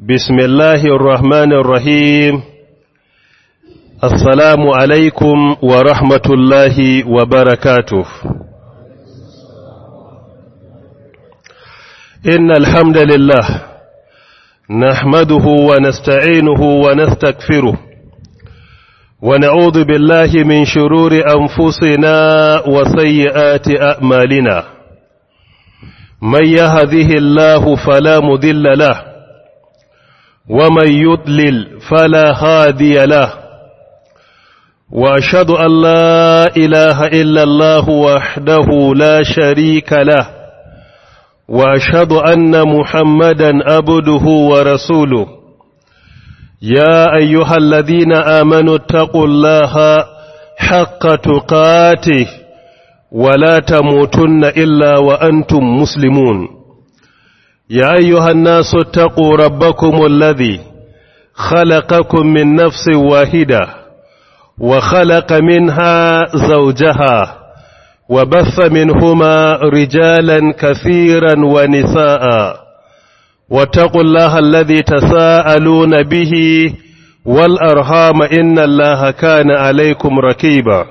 بسم الله الرحمن الرحيم السلام عليكم ورحمة الله وبركاته إن الحمد لله نحمده ونستعينه ونستكفره ونعوذ بالله من شرور أنفسنا وسيئات أعمالنا من يهده الله فلا مذل له ومن يضلل فلا هادي له وأشهد أن لا إله إلا الله وحده لا شريك له وأشهد أن محمدا أبده ورسوله يا أيها الذين آمنوا اتقوا الله حق تقاته ولا تموتن إلا وأنتم مسلمون يا أيها الناس اتقوا ربكم الذي خلقكم من نفس واحدة وخلق منها زوجها وبث منهما رجالا كثيرا ونساء واتقوا الله الذي تساءلون به والأرهام إن الله كان عليكم ركيبا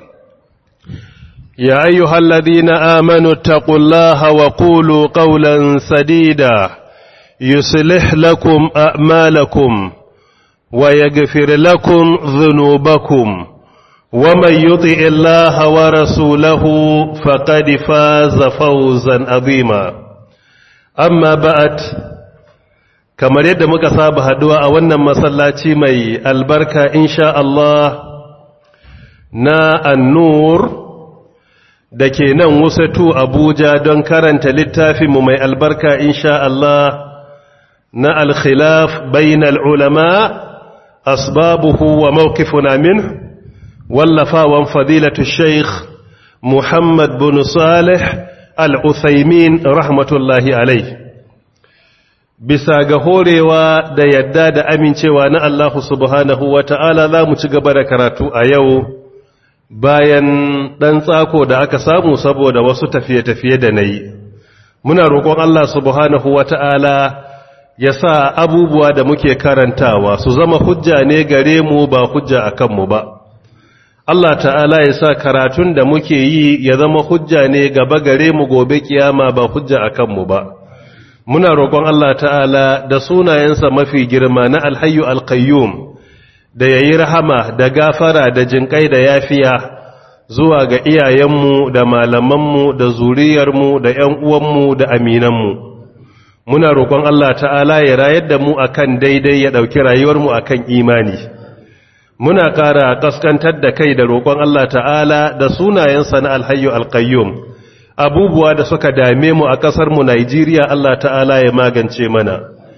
يا أيها الذين آمنوا اتقوا الله وقولوا قولا سديدا يصلح لكم أعمالكم ويغفر لكم ذنوبكم ومن يطع الله ورسوله فقد فاز فوزا عظيما أما بعد kamar yadda muka saba haduwa a wannan masallaci mai albarka insha Allah na annur da ke nan wasatu Abuja don karanta littafinmu mai albarka insha Allah na alkhilaf bainal ulama asbabuhu wa mawqifuna min wallafawan fadilatu sheikh Muhammad bin Salih al-Uthaymin rahmatullahi alaihi bisa ga horewa da yadda da amincewa na Allah subhanahu wa ta'ala za mu ci gaba da karatu a yau bayan ɗan tsako da aka samu saboda wasu tafiye-tafiye da na yi. Muna roƙon Allah subhanahu wa ta'ala ya sa abubuwa da muke karantawa su zama hujja ne gare mu ba hujja a kanmu ba. Allah ta'ala ya sa karatun da muke yi ya zama hujja ne gaba gare mu gobe kiyama ba hujja a kanmu ba. muna roƙon Allah ta'ala da sunayensa mafi girma na alhayu alkayyum da ya yi rahama da gafara da jinƙai da yafiya zuwa ga iyayenmu da malamanmu da zuriyarmu da ‘yan uwanmu da aminanmu muna roƙon Allah ta'ala ya rayar da mu akan daidai ya ɗauki rayuwarmu akan imani muna ƙara ƙaskantar da kai da roƙon Allah ta'ala da sunayensa na alhayu alkayyum abubuwa da suka dame mu a ƙasarmu Najeriya Allah ta'ala ya magance mana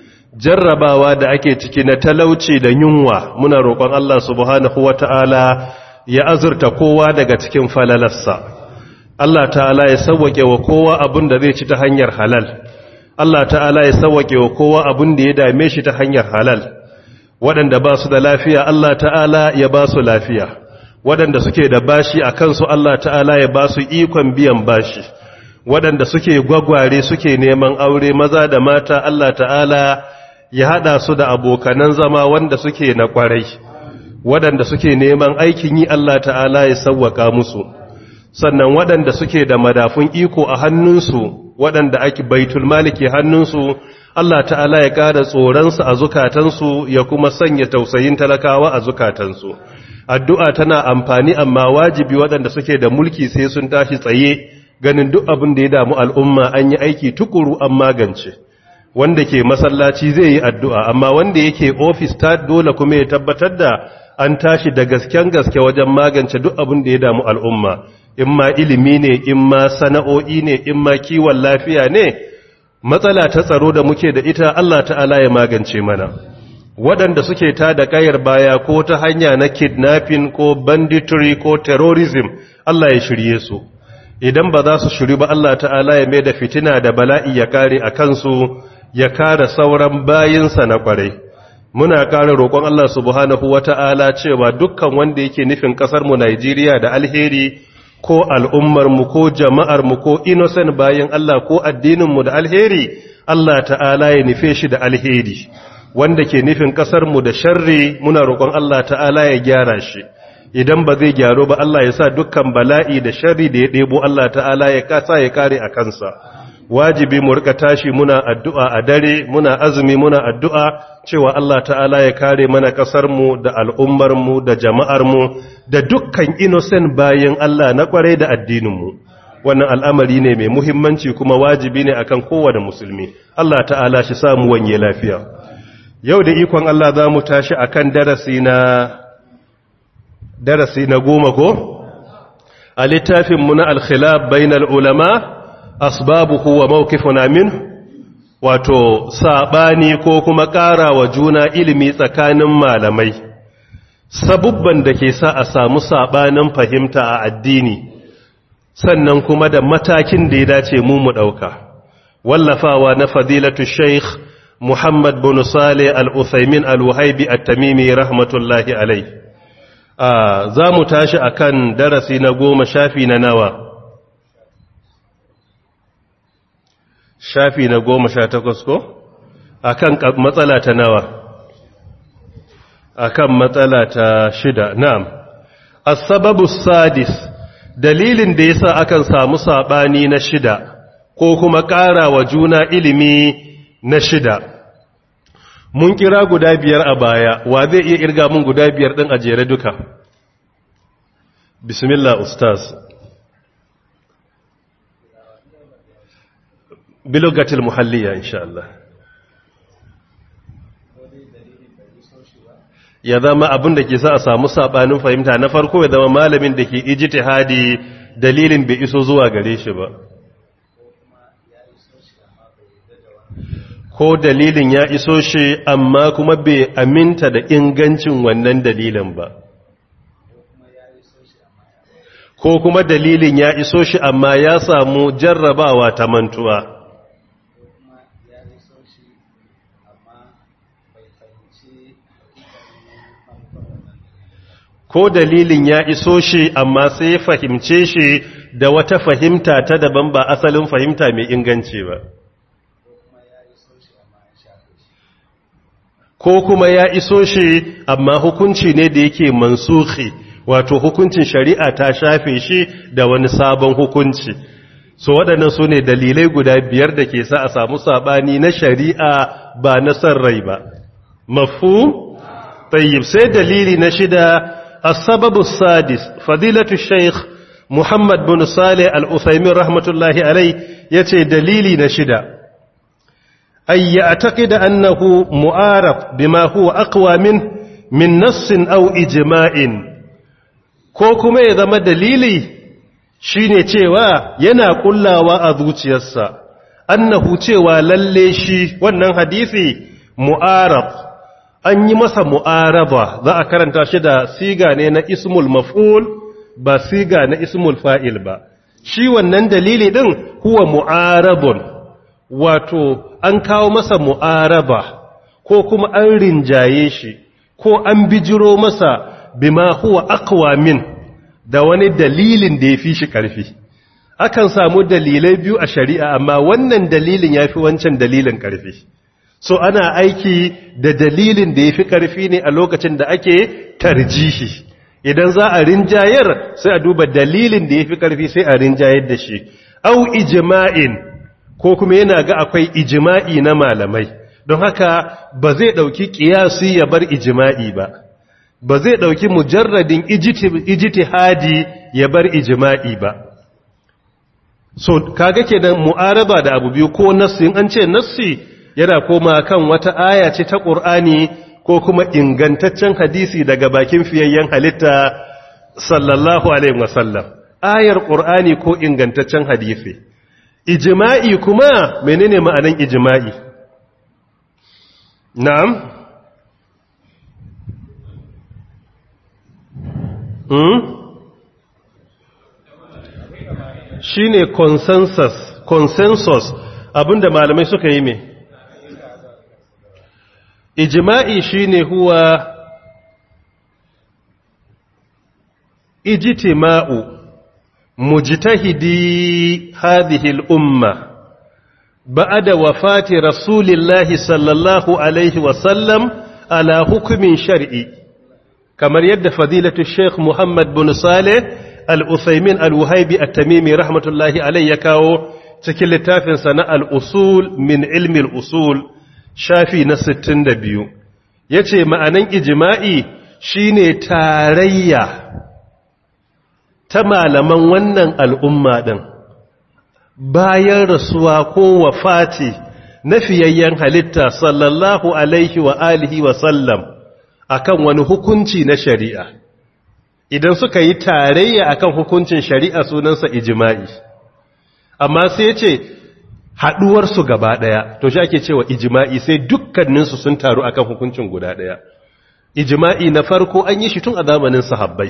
jarrabawa da ake ciki na talauci da yunwa muna roƙon Allah subhanahu ta'ala ya azurta kowa daga cikin falalarsa Allah ta'ala ya sauwake wa kowa abin da zai ci ta hanyar halal Allah ta'ala ya sauwake wa kowa abin da ya dame shi ta hanyar halal waɗanda ba su da lafiya Allah ta'ala ya ba su lafiya waɗanda suke da bashi a kansu Allah ta'ala ya ba su ikon biyan bashi waɗanda suke gwagware suke neman aure maza da mata Allah ta'ala ya haɗa su da abokanan zama wanda suke na ƙwarai waɗanda suke neman aikin yi Allah ta'ala ya sauwaka musu sannan waɗanda suke da madafun iko a hannunsu waɗanda ake baitul maliki hannunsu Allah ta'ala ya ƙara tsoronsu a zukatansu ya kuma sanya tausayin talakawa a zukatansu addu'a tana amfani amma wajibi waɗanda suke da mulki sai sun tashi tsaye ganin duk abin da ya damu al'umma an yi aiki tukuru an magance wanda ke masallaci zai yi addu'a amma wanda yake ofis ta dole kuma ya tabbatar da an tashi da gasken gaske wajen magance duk abin da ya damu al'umma in ma ilimi ne in ma sana'o'i ne in ma kiwon lafiya ne matsala ta tsaro da muke da ita Allah ta'ala ya magance mana waɗanda suke ta da ƙayar baya ko ta hanya na kidnapping ko banditry ko terrorism Allah ya shirye su idan ba za su shiri ba Allah ta'ala ya mai da fitina da bala'i ya kare a kansu ya kare sauran bayinsa na ƙwarai muna kare roƙon Allah subhanahu wata'ala cewa dukkan wanda yake nufin ƙasarmu Najeriya da alheri ko al'ummarmu ko jama'armu ko innocent bayan Allah ko addininmu da alheri Allah ta'ala ya nufe shi da alheri wanda ke nufin ƙasarmu da sharri muna roƙon Allah ta'ala ya gyara shi idan ba zai gyaro ba Allah ya sa dukkan bala'i da sharri da ya ɗebo Allah ta'ala ya kasa ya kare a kansa wajibi mu rika tashi muna addu'a a dare muna azumi muna addu'a cewa Allah ta'ala ya kare mana ƙasarmu da al'ummarmu da jama'armu da dukkan innocent bayan Allah na ƙwarai da addininmu wannan al'amari ne mai muhimmanci kuma wajibi ne akan kowane musulmi Allah ta'ala shi samu wanye lafiya yau da ikon Allah za mu tashi akan darasi na darasi na goma ko a littafinmu na alkhilaf bainal ulama asbabuhu wa mawqifuna min wato sabani ko kuma ƙara wa juna ilimi tsakanin malamai sabubban da ke sa a samu sabanin fahimta a addini sannan kuma da matakin da ya dace mu mu ɗauka wallafawa na fadilatu sheikh muhammad bin saleh al-uthaymin al-wahaibi at-tamimi rahmatullahi alai za mu tashi akan darasi na goma shafi na nawa shafi na goma sha takwas ko akan matsala ta nawa akan matsala ta shida na'am as-sababu sadis dalilin da yasa akan samu sabani na shida ko kuma ƙara wa juna ilimi na shida mun kira guda biyar a baya wa zai iya irga mun guda biyar din a jere duka bismillah ustaz bilogatil muhalliya insha Allah ya zama abin da ke sa a samu sabanin fahimta na farko ya zama malamin da ke ijtihadi dalilin bai iso zuwa gare shi ba ko dalilin ya iso shi amma kuma bai aminta da ingancin wannan dalilin ba ko kuma dalilin ya iso shi amma ya samu jarrabawa ta mantuwa ko dalilin ya iso shi amma sai ya fahimce shi da wata fahimta ta daban ba asalin fahimta mai inganci ba ko kuma ya iso shi amma hukunci ne da yake mansuhi wato hukuncin shari'a ta shafe shi da wani sabon hukunci so waɗannan su ne dalilai guda biyar da ke sa a samu saɓani na shari'a ba na son rai ba mafu tayyib sai dalili na shida السبب السادس فضيلة الشيخ محمد بن صالح الأثيمين رحمة الله عليه يتي دليلي نشدا أن يعتقد أنه مؤارف بما هو أقوى منه من نص أو إجماع كوكما إذا ما دليلي shine cewa yana kullawa a zuciyarsa annahu cewa lalle shi wannan hadisi mu'arab an yi masa mu'araba za a karanta shi da siga ne na ismul maf'ul ba siga na ismul fa'il ba shi wannan dalili din huwa mu'arabun wato an kawo masa mu'araba ko kuma an rinjaye shi ko an bijiro masa bima huwa aqwa min da wani dalilin da ya fi shi ƙarfi akan samu dalilai biyu a shari'a amma wannan dalilin ya fi wancan dalilin ƙarfi so ana aiki da dalilin da ya fi ƙarfi ne a lokacin da ake tarjihi idan za a rinjayar sai a duba dalilin da ya fi ƙarfi sai a rinjayar da shi au ijima'in ko kuma yana ga akwai ijima'i na malamai don haka ba zai ɗauki ƙiyasi ya bar ijima'i ba ba zai ɗauki mujarradin ijtihadi ya bar ijima'i ba so kaga kenan mu'araba da abu biyu ko nassi in an ce nassi yana koma kan wata aya ce ta Qur'ani ko kuma ingantaccen hadisi daga bakin fiyayyen halitta sallallahu alaihi wasallam ayar Qur'ani ko ingantaccen hadisi ijma'i kuma menene ma'anan ijma'i na'am hmm? shine consensus consensus abinda malamai suka yi me ijma'i shine huwa ijtima'u mujtahidi hadhihi al-umma ba'da wafati rasulillahi sallallahu alaihi wasallam ala hukumin shar'i kamar yadda fadilatu sheikh muhammad bin saleh al-uthaymin al-wuhaibi at-tamimi rahmatullahi alaihi ya kawo cikin littafinsa na al-usul min ilmi al-usul shafi na 62 yace ma'anan ijma'i shine tarayya ta malaman wannan al'umma din bayan rasuwa ko wafati na fiyayyen halitta sallallahu alaihi wa alihi wa sallam akan wani hukunci na shari'a idan suka yi tarayya akan hukuncin shari'a sunansa ijma'i amma sai ce haɗuwarsu gaba ɗaya to shi ake cewa ijma'i sai dukkaninsu sun taru akan hukuncin guda ɗaya ijma'i na farko an yi shi tun a zamanin sahabbai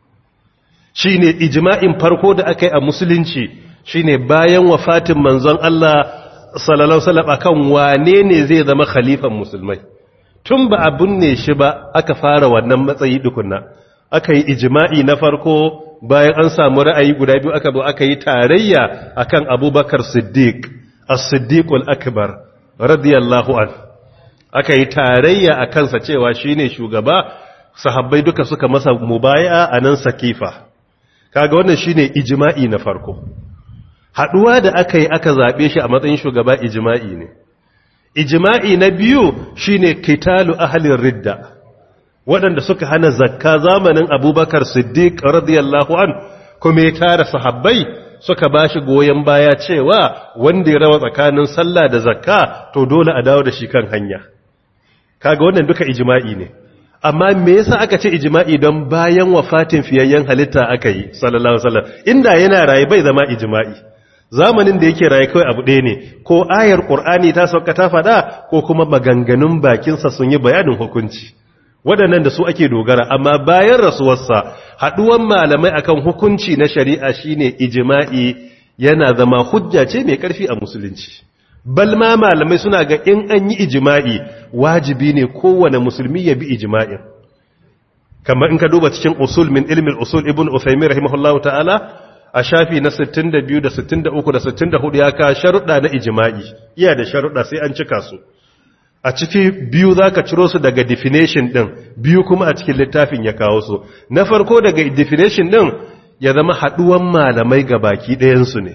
shi ne ijma'in farko da aka yi a musulunci shi ne bayan wafatin manzon Allah sallallahu alaihi akan wane ne zai zama khalifan musulmai tun ba a binne shi ba aka fara wannan matsayi dukunna aka yi ijma'i na farko bayan an samu ra'ayi guda biyu aka zo aka yi tarayya akan abubakar siddiq as-siddiqul akbar radiyallahu an aka yi tarayya a kansa cewa shine shugaba sahabbai duka suka masa mubaya a nan sakifa kaga wannan shine ijma'i na farko haduwa da aka yi aka zabe shi a matsayin shugaba ijma'i ne ijma'i na biyu shine kitalu ahlin ridda waɗanda suka hana zakka zamanin abubakar siddiq radiyallahu an kuma ya tara sahabbai suka ba shi goyon baya cewa wanda ya rawa tsakanin sallah da zakka to dole a dawo da shi kan hanya kaga wannan duka ijma'i ne amma me yasa aka ce ijma'i don bayan wafatin fiyayyen halitta aka yi sallallahu alaihi wasallam inda yana raye bai zama ijma'i zamanin da yake raye kawai abu ɗaya ne ko ayar qur'ani ta sauka ta faɗa ko kuma maganganun bakinsa sun yi bayanin hukunci waɗannan da su ake dogara amma bayan rasuwarsa haɗuwan malamai akan hukunci na shari'a shine ijma'i yana zama hujja ce mai ƙarfi a musulunci balma malamai suna ga in an yi ijma'i wajibi ne kowane musulmi ya bi ijma'in kamar in ka duba cikin usul min ilmin usul ibn usaymin rahimahullahu ta'ala a shafi na 62 da 63 da 64 ya ka sharuɗa na ijma'i iya da sharuɗa sai an cika su a ciki biyu za ka ciro su daga definition ɗin biyu kuma a cikin littafin ya kawo su na farko daga definition ɗin ya zama haɗuwan malamai ga baki ɗayansu ne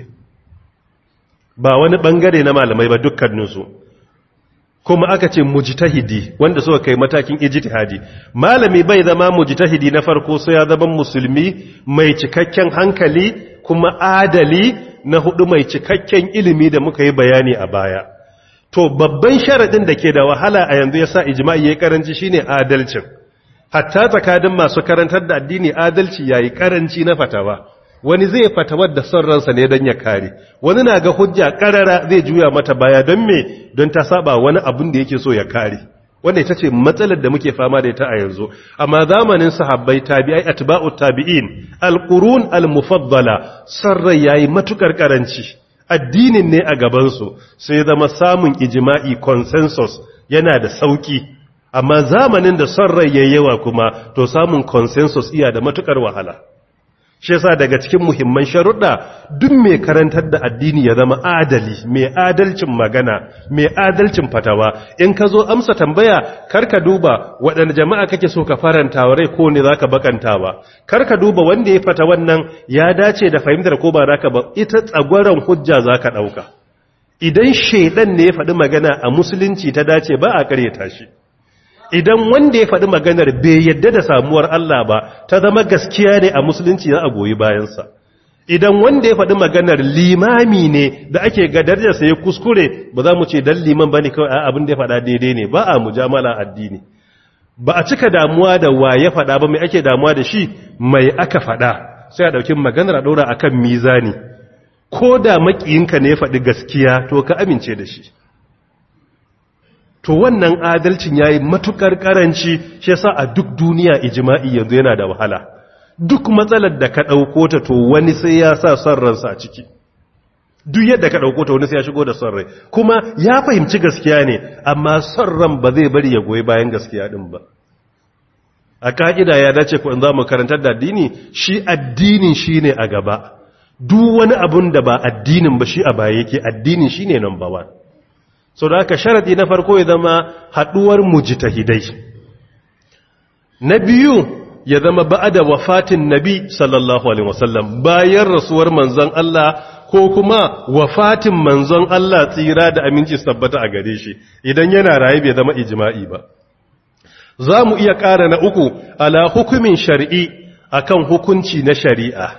ba wani ɓangare na malamai ba dukkaninsu kuma aka ce mujtahidi wanda suka kai matakin ijtihadi malami bai zama mujtahidi na farko sai ya zama musulmi mai cikakken hankali kuma adali na hudu mai cikakken ilimi da muka yi bayani a baya to babban sharadin da ke da wahala a yanzu yasa ijma'i yayi karanci shine adalcin hatta tsakanin masu karantar da addini adalci yayi karanci na fatawa wani zai fatawar da son ransa ne don ya kare wani na ga hujja karara zai juya mata baya don me don ta saba wani abun da yake so ya kare wanda ita ce matsalar da muke fama da ita a yanzu amma zamanin sahabbai tabi'ai atba'ut tabi'in alqurun almufaddala sarrai yayi matukar karanci addinin ne a gabansu sai zama samun ijma'i consensus yana da sauki amma zamanin da son rai yawa kuma to samun consensus iya da matukar wahala shi yasa daga cikin muhimman sharuɗa duk mai karantar da addini ya zama adali mai adalcin magana mai adalcin fatawa in ka zo amsa tambaya karka duba waɗanda jama'a kake so ka faranta wa rai ko ne zaka bakanta ba karka duba wanda ya fata wannan ya dace da fahimtar ko ba zaka ba ita tsagwaron hujja zaka ɗauka idan shaidan ne ya faɗi magana a musulunci ta dace ba a ƙaryata shi idan wanda ya faɗi maganar bai yadda da samuwar Allah ba ta zama gaskiya ne a musulunci za a goyi bayansa idan wanda ya faɗi maganar limami ne da ake gadar da sai kuskure ba za mu ce dan liman bane kawai a abin da ya faɗa daidai ne ba a mujamala addini ba a cika damuwa da wa ya faɗa ba mai ake damuwa da shi mai aka faɗa sai a ɗauki maganar a ɗora akan mizani ko da maƙiyinka ne ya faɗi gaskiya to ka amince da shi to wannan adalcin yayi matukar karanci shi yasa a duk duniya ijma'i yanzu yana da wahala duk matsalar da ka dauko ta to wani sai ya sa son ransa a ciki duk yadda ka dauko ta wani sai ya shigo da son rai kuma ya fahimci gaskiya ne amma son ran ba zai bari ya goyi bayan gaskiya din ba a ka'ida ya dace ku in za mu karantar da addini shi addinin shine a gaba duk wani abun da ba addinin ba shi a baya yake addinin shine number one so da haka sharadi na farko ya zama haduwar mujtahidai na biyu ya zama ba'da wafatin nabi sallallahu alaihi wasallam bayan rasuwar manzon Allah ko kuma wafatin manzon Allah tsira da aminci su tabbata a gare shi idan yana raye bai zama ijma'i ba za mu iya ƙara na uku ala hukumin shari'i akan hukunci na shari'a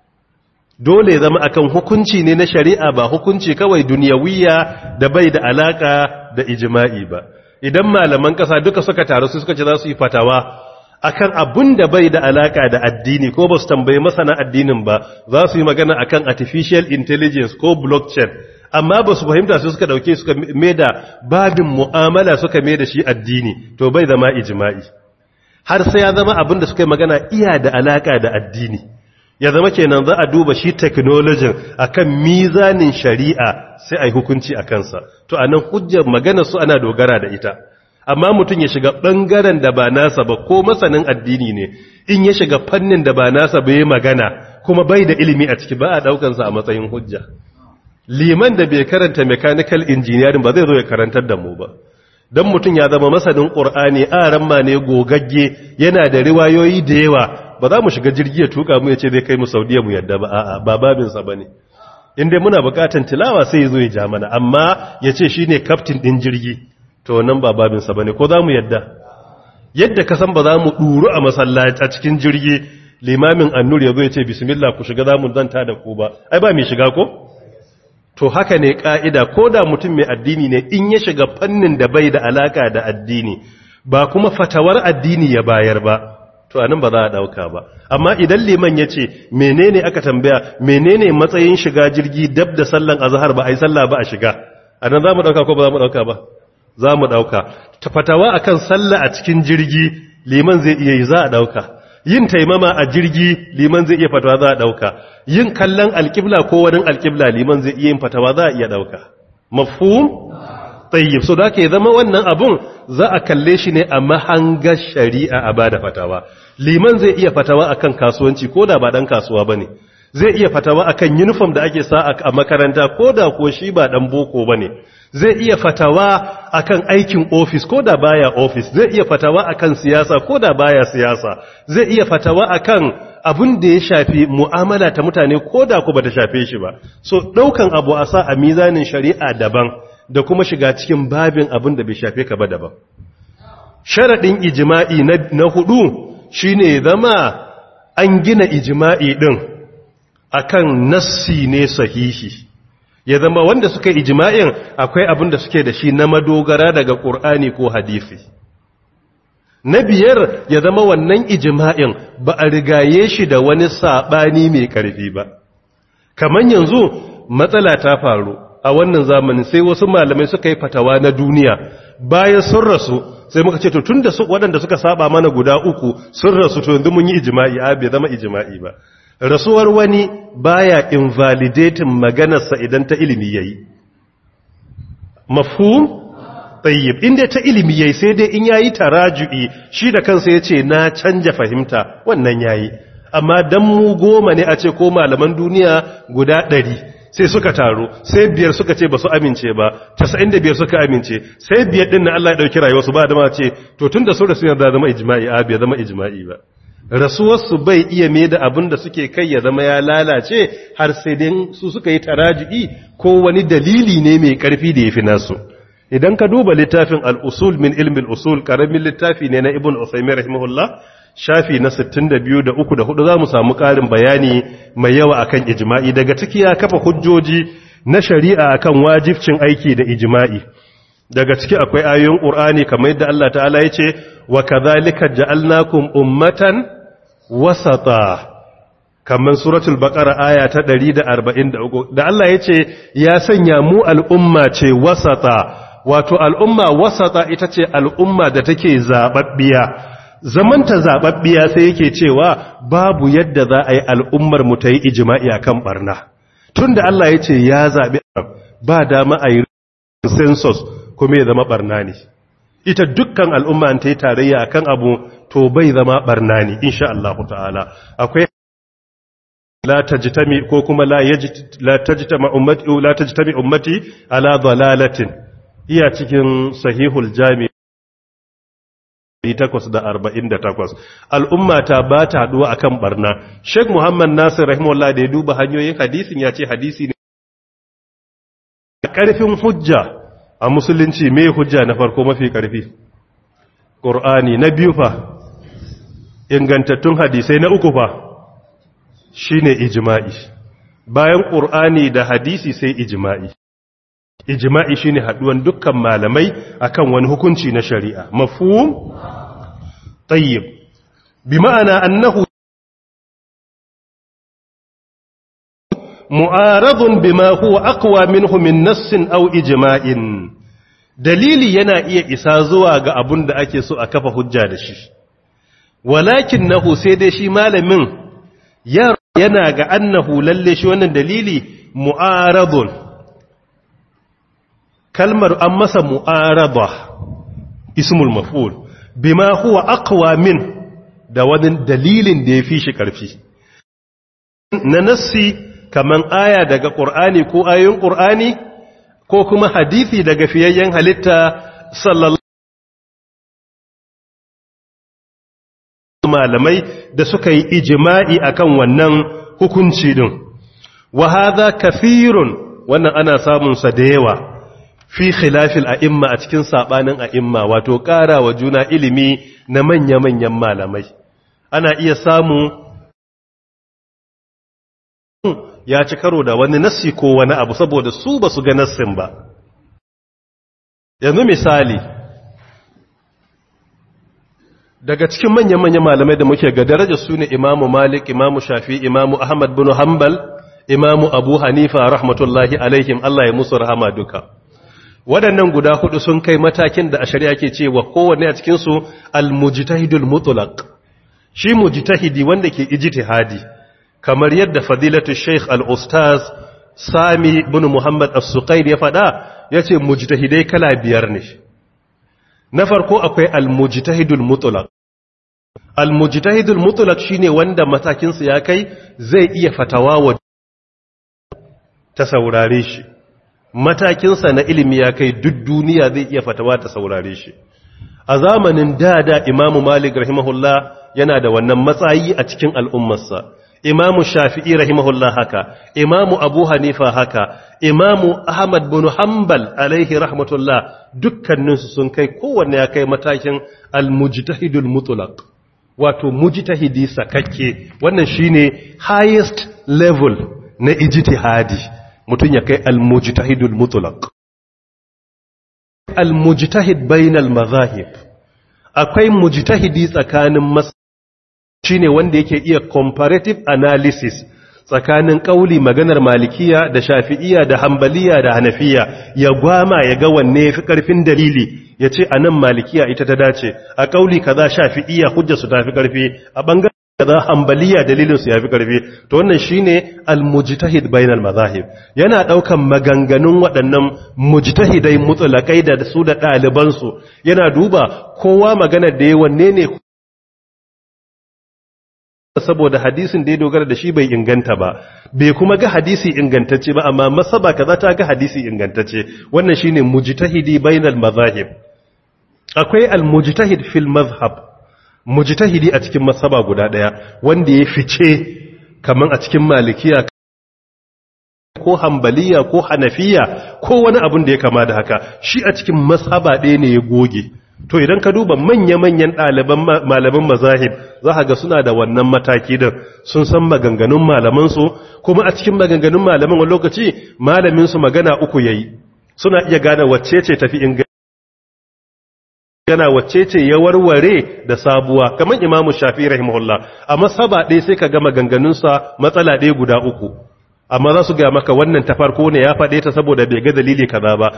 dole zama akan hukunci ne na shari'a ba hukunci kawai duniyawiya da bai da alaka da ijma'i ba idan malaman ƙasa duka suka taru su suka ce za su yi fatawa akan abun da bai da alaka da addini ko ba su tambayi masana addinin ba za su yi magana akan artificial intelligence ko blockchain amma ba su fahimta su suka dauke suka da babin mu'amala suka da shi addini to bai zama ijma'i har sai ya zama abin da suka yi magana iya da alaka da addini ya zama kenan za a duba shi technology akan mizanin shari'a sai a yi hukunci a kansa to anan hujjar magana su ana dogara da ita amma mutum ya shiga ɓangaren da ba nasa ba ko masanin addini ne in ya shiga fannin da ba nasa ba yi magana kuma bai da ilimi a ciki ba a ɗaukansa a matsayin hujja liman da bai karanta mechanical engineering ba zai zo ya karantar da mu ba don mutum ya zama masanin ƙur'ani aran ma ne gogagge yana da riwayoyi da yawa ba za mu shiga jirgi ya tuka mu ya ce zai kai mu saudiya mu yadda ba a'a ba babinsa ba ne inda muna bukatan tilawa sai ya zo ya ja mana amma ya ce shi ne kaftin ɗin jirgi to nan ba babinsa ba ne ko za mu yadda yadda ka san ba za mu ɗuru a masallaci a cikin jirgi limamin annur ya zo ya ce bismillah ku shiga za mu zanta da ku ba ai ba mai shiga ko to haka ne ka'ida ko da mutum mai addini ne in ya shiga fannin da bai da alaka da addini ba kuma fatawar addini ya bayar ba to anan ba za a dauka ba amma idan liman ya ce menene aka tambaya menene matsayin shiga jirgi dab da sallan azhar ba ai sallah ba a shiga anan za mu dauka ko ba za mu dauka ba za mu ɗauka ta fatawa akan sallah a cikin jirgi liman zai iya yi za a ɗauka yin taimama a jirgi liman zai iya fatawa za a ɗauka yin kallon alƙibla ko wani alƙibla liman zai iya yin fatawa za a iya ɗauka mafhum tayyib so da ke zama wannan abun za a kalle shi ne a mahangar shari'a a bada fatawa liman zai iya fatawa akan kasuwanci ko da ba dan kasuwa bane zai iya fatawa akan uniform da ake sa a makaranta ko da ko shi ba dan boko bane zai iya fatawa akan aikin ofis ko da baya ofis zai iya fatawa akan siyasa ko da baya siyasa zai iya fatawa akan abin da ya shafi mu'amala ta mutane ko da ku bata shafe shi ba so daukan abu a sa a mizanin shari'a daban da kuma shiga cikin babin abin da bai shafe ka ba daban sharadin ijma'i na, na hudu shine zama an gina ijma'i din akan nassi ne sahihi ya zama wanda suka yi ijima'in akwai abin da suke da shi na madogara daga ƙur'ani ko hadisi na biyar ya zama wannan ijima'in ba a rigaye shi da wani saɓani mai ƙarfi ba kamar yanzu matsala ta faru a wannan zamanin sai wasu malamai suka yi fatawa na duniya bayan sun rasu sai muka ce to tun da su waɗanda suka saba mana guda uku sun rasu to yanzu mun yi ijima'i a bai zama ijima'i ba rasuwar wani baya invalidating maganarsa idan ta ilimi yayi mafhum tayyib inda ta ilimi yayi sai dai in yayi taraju'i shi da kansa yace na canja fahimta wannan yayi amma dan mu goma ne a ce ko malaman duniya guda ɗari sai suka taro sai biyar suka ce ba su amince ba 95 suka amince sai biyar din na Allah ya dauki rayuwarsu ba da ma ce to tunda su da su yarda zama ijma'i a bai zama ijma'i ba rasuwarsu bai iya mai da abin da suke kai ya zama ya lalace har sai dai su suka yi taraji'i ko wani dalili ne mai ƙarfi da ya fi nasu idan ka duba littafin al'usul min ilmin usul ƙaramin littafi ne na ibn usaimin rahimahullah shafi na 62 da 3 da 4 za mu samu ƙarin bayani mai yawa akan ijima'i daga ciki ya kafa hujjoji na shari'a akan wajibcin aiki da ijima'i daga ciki akwai ayoyin ƙur'ani kamar yadda Allah ta'ala ya ce wa kadhalika ja'alnakum ummatan wasata kamar suratul baqara aya ta 143 da Allah ya ce ya sanya mu al'umma ce wasata wato al'umma wasata ita ce al'umma da take zababbiya zamanta zababbiya sai yake cewa babu yadda za a yi al'ummar mu ta yi ijma'i akan barna tunda Allah ya ce ya zabi ba dama a yi census kuma ya zama barna ne ita dukkan al'umma ta yi tarayya akan abu to bai zama barna ne insha Allah ta'ala akwai la tajtami ko kuma la yajt la tajtama ummati la tajtami ummati ala dalalatin iya cikin sahihul jami 848 al'umma ta ba ta haduwa akan barna Sheikh Muhammad Nasir rahimahullah da ya duba hanyoyin hadisin ya ce hadisi ne karfin hujja a musulunci me hujja na farko mafi karfi Qur'ani na biyu fa ingantattun hadisai na uku fa shine ijma'i bayan Qur'ani da hadisi sai ijma'i ijma'i shine haduwan dukkan malamai akan wani hukunci na shari'a mafhum tayyib bi ma'ana annahu mu'aradun bima huwa aqwa minhu min nassin aw ijma'in dalili yana iya isa zuwa ga abun da ake so a kafa hujja da shi walakin nahu sai dai shi malamin yana ga annahu lalle shi wannan dalili mu'aradun kalmar an masa mu'araba ismul maf'ul bima huwa aqwa min da wani dalilin da ya fi shi karfi na nassi kaman aya daga qur'ani ko ayoyin qur'ani ko kuma hadisi daga fiyayyen halitta sallallahu malamai da suka yi ijma'i akan wannan hukunci din wa hadha kathirun wannan ana samun sa da yawa fi khilafil a'imma a cikin sabanin a'imma wato ƙara wa juna ilimi na manya-manyan malamai ana iya samu ya ci karo da wani nassi ko wani abu saboda su ba su ga nassin ba yanzu misali daga cikin manya-manyan malamai da muke ga daraja su ne imamu malik imamu shafi imamu ahmad bin hanbal imamu abu hanifa rahmatullahi alaihim allah ya musu rahama duka waɗannan guda hudu sun kai matakin da a shari'a ke cewa kowanne a cikinsu al-mujtahidul mutlaq shi mujtahidi wanda ke ijtihadi kamar yadda fadilatu sheikh al-ustaz sami bin muhammad as-suqair ya faɗa yace mujtahidai kala biyar ne na farko akwai al-mujtahidul mutlaq al-mujtahidul mutlaq shine wanda matakinsa ya kai zai iya fatawa wa ta saurare shi matakinsa na ilimi ya kai duk duniya zai iya fatawa ta saurare shi a zamanin dada imamu malik rahimahullah yana da wannan matsayi a cikin al'ummarsa imamu shafi'i rahimahullah haka imamu abu hanifa haka imamu ahmad bin hanbal alaihi rahmatullah dukkaninsu sun kai kowanne ya kai matakin al-mujtahidul mutlaq wato mujtahidi sakakke wannan shine highest level na ijtihadi mutum ya kai al-mujtahidul mutlaq al-mujtahid bainal mazahib akwai mujtahidi tsakanin mas shine wanda yake iya comparative analysis tsakanin kauli maganar malikiya da shafi'iya da hambaliya da hanafiya ya gwama ya ga wanne yafi karfin dalili ya ce a nan malikiya ita ta dace a kauli kaza shafi'iya hujja su tafi karfi a bangaren kaza hambaliya dalilin su yafi karfi to wannan shine al-mujtahid bainal mazahib yana daukan maganganun waɗannan mujtahidai mutlaqai da su da ɗaliban su yana duba kowa maganar da yayi wanne ne saboda hadisin da ya dogara da shi bai inganta ba bai kuma ga hadisi ingantacce ba amma masaba kaza ta ga hadisi ingantacce wannan shine mujtahidi bainal mazahib akwai al-mujtahid fil mazhab mujtahidi a cikin masaba guda daya wanda ya fice kaman a cikin malikiya ko hambaliya ko hanafiya ko wani abun da ya kama da haka shi a cikin masaba ɗaya ne ya goge to idan ka duba manya-manyan ɗaliban malaman mazahib za ka ga suna da wannan mataki din sun san maganganun malamansu kuma a cikin maganganun malaman wani lokaci malaminsu magana uku yayi suna iya gane wacce ce tafi ingana wacce ce ya warware da sabuwa kamar imamu shafi rahimahullah a masaba ɗaya sai ka ga maganganunsa matsala ɗaya guda uku amma za su ga maka wannan ta farko ne ya faɗe ta saboda bai ga dalili kaza ba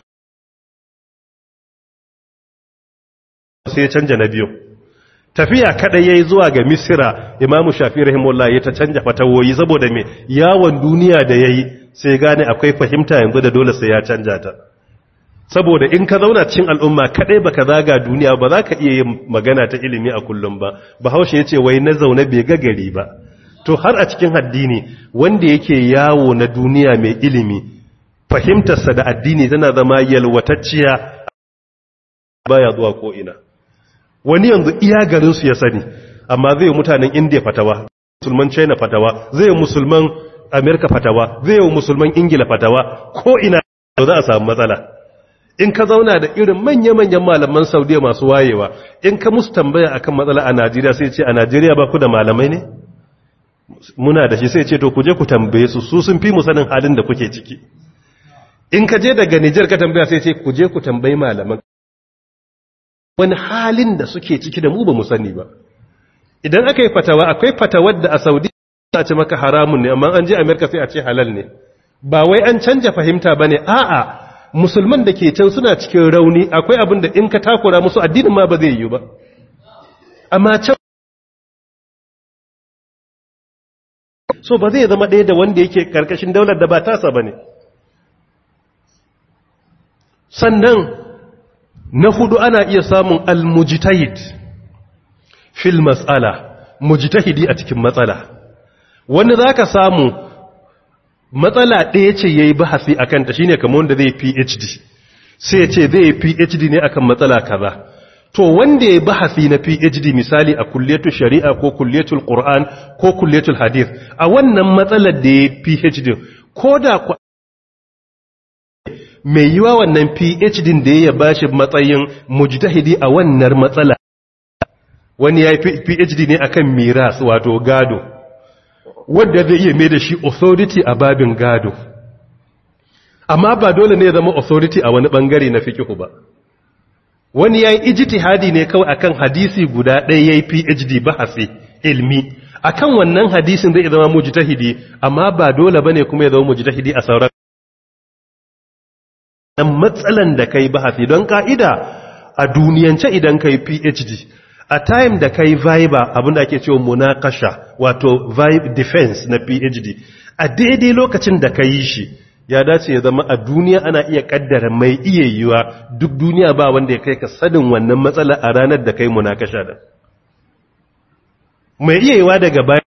sai ya canja na biyu tafiya kadai yayi zuwa ga misira imamu shafi rahimahullah ya ta canja fatawoyi saboda me yawon duniya da yayi sai gane akwai fahimta yanzu da dole sai ya canja ta saboda in ka zauna cikin al'umma kadai baka zaga duniya ba za ka iya yin magana ta ilimi a kullum ba bahaushe yace wai na zaune bai ga gari ba to har a cikin addini wanda yake yawo na duniya mai ilimi fahimtarsa da addini tana zama yalwatacciya baya zuwa ko'ina wani yanzu iya garinsu ya sani amma zai yi mutanen indiya fatawa musulman china fatawa zai yi musulman amerika fatawa zai yi musulman ingila fatawa ko'ina za a samu matsala in ka zauna da irin manya-manyan malaman saudiya masu wayewa in ka musu tambaya akan matsala a najeriya sai ce a najeriya ba ku da malamai ne muna da shi sai ce to ku je ku tambaye su su sun fi mu sanin halin da kuke ciki in ka je daga Nijar ka tambaya sai ce ku je ku tambayi malaman wani halin da suke ciki da mu ba mu sani ba idan aka yi fatawa akwai fatawar da a Saudi a ce maka haramun ne amma an je Amerika sai a ce halal ne ba wai an canja fahimta bane a'a musulman da ke can suna cikin rauni akwai abin da in ka takura musu addinin ma ba zai yi ba amma can so ba zai zama ɗaya da wanda yake ƙarƙashin daular da ba tasa ba ne sannan na hudu ana iya samun almujitahid fil matsala mujitahidi a cikin matsala wanda za ka samu matsala ɗaya ce ya yi bahasi a kanta shi ne kamar wanda zai phd sai ya ce zai phd ne akan matsala kaza to wanda ya bahasi na PhD misali a kulliyatul shari'a ko kulliyatul Qur'an ko kulliyatul hadith a wannan matsalar da ya PhD ko da mai yiwa wannan PhD da ya bashi matsayin mujtahidi a wannan matsala wani ya yi PhD ne akan miras wato gado wanda zai iya mai da shi authority a babin gado amma ba dole ne ya zama authority a wani bangare na fikihu ba wani ya yi ijtihadi ne kawai akan hadisi guda ɗaya ya yi phd bahasi ilmi akan wannan hadisin zai zama mujtahidi amma ba dole bane kuma ya zama mujtahidi a sauran dan matsalan da kai bahasi don ka'ida a duniyance idan kai phd a time da kai viva abinda ake cewa munakasha wato vibe defense na phd a daidai lokacin da kai shi ya dace ya zama a duniya ana iya kaddara mai iya yiwa duk duniya ba wanda ya kai ka sanin wannan matsala a ranar da kai munakasha da mai iya yiwa daga bayan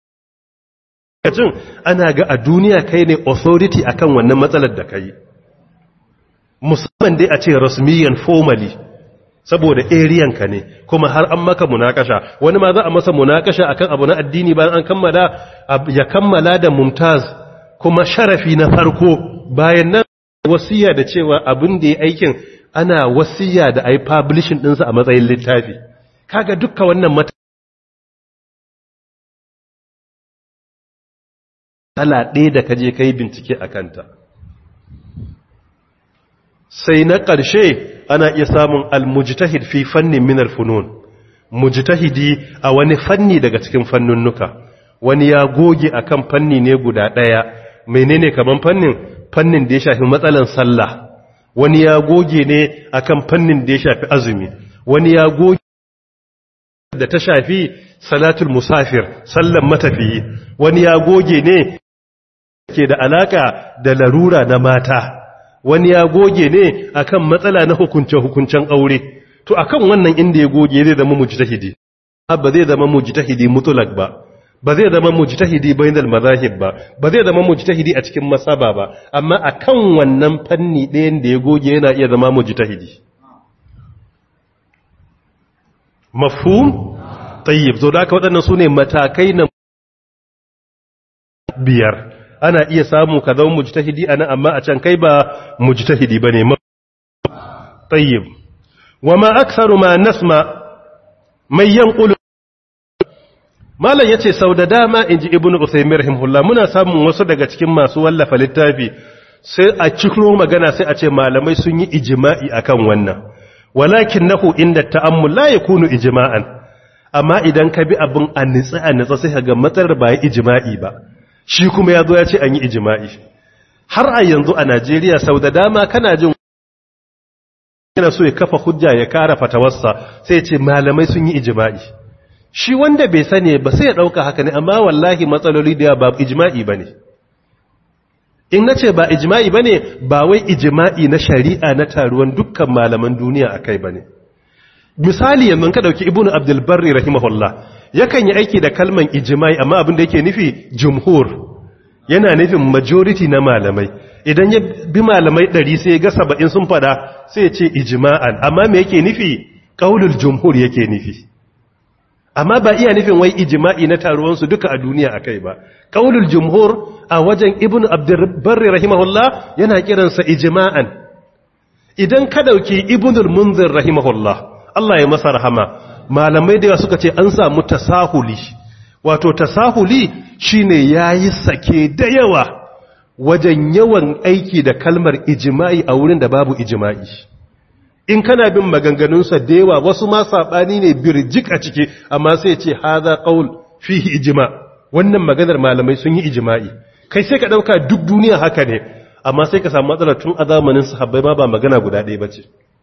ana ga a duniya kai ne authority akan wannan matsalar da kai musamman dai a ce rasmiyan formally saboda ariyan ka ne kuma har an maka munakasha wani ma za a masa munakasha akan abu na addini bayan an kammala ya kammala da mumtaz kuma sharafi na farko bayan nan wasiya da cewa abin da ya aikin ana wasiya da ai publishing ɗinsa a matsayin littafi kaga dukka wannan mata ala ɗaya da kaje kai bincike a kanta sai na ƙarshe ana iya samun almujtahid fi fannin minar funun mujtahidi a wani fanni daga cikin fannunnuka wani ya goge akan fanni ne guda ɗaya menene kaman fannin fannin da ya shafi matsalan sallah wani ya goge ne akan fannin da ya shafi azumi wani ya goge da ta shafi salatul musafir sallan matafiyi wani ya goge ne ke da alaka da larura na mata wani ya goge ne akan matsala na hukunce hukuncen aure to akan wannan inda ya goge zai zama mujtahidi ba zai zama mujtahidi mutlak ba ba zai zama mujtahidi bainal mazahib ba ba zai zama mujtahidi a cikin masaba ba amma akan wannan fanni ɗayan da ya goge yana iya zama mujtahidi mafhum tayyib zo da aka waɗannan sune matakai na biyar ana iya samu ka zama mujtahidi ana amma a can kai ba mujtahidi bane tayyib wama aktharu ma nasma mai yanqulu Malam ya ce sau da dama in ji Ibn Usaimin rahimahullah muna samun wasu daga cikin masu wallafa littafi sai a cikin magana sai a ce malamai sun yi ijima'i akan wannan. Walakin nahu inda ta'ammul la ya kunu ijima'an, amma idan ka bi abin a nitsa a nitsa sai ga matsar ba ya ijima'i ba, shi kuma ya zo ya ce an yi ijima'i. Har a yanzu a Najeriya sau da dama kana jin yana so ya kafa hujja ya kara fatawarsa sai ce malamai sun yi ijima'i. shi wanda bai sani ba sai ya ɗauka haka ne amma wallahi matsaloli da ba ijma'i ba ne in na ce ba ijma'i ba ne ba wai ijma'i na shari'a na taruwan dukkan malaman duniya a kai ba ne misali yanzu ka ɗauki ibn abdulbarri rahimahullah yakan yi aiki da kalman ijma'i amma abin da yake nufi jumhur yana nufin majority na malamai idan ya bi malamai ɗari sai ga saba'in sun fada sai ya ce ijma'an amma me yake nufi ƙaulul jumhur yake nufi amma ba iya nufin wai ijma'i na taruwansu duka a duniya a kai ba ƙaulul jumhur a wajen ibn abdurbarri rahimahullah yana kiransa ijma'an idan ka dauki ibnul munzir rahimahullah Allah ya masa rahama malamai da yawa suka ce an samu tasahuli wato tasahuli shine yayi sake da yawa wajen yawan aiki da kalmar ijma'i a wurin da babu ijma'i in kana bin maganganunsa da yawa wasu ma saɓani ne birjik a ciki amma sai ce haza ƙaul fihi ijima wannan maganar malamai sun yi ijima'i kai sai ka ɗauka duk duniya haka ne amma sai ka samu matsalar tun a zamanin sahabbai ma ba magana guda ɗaya ba ce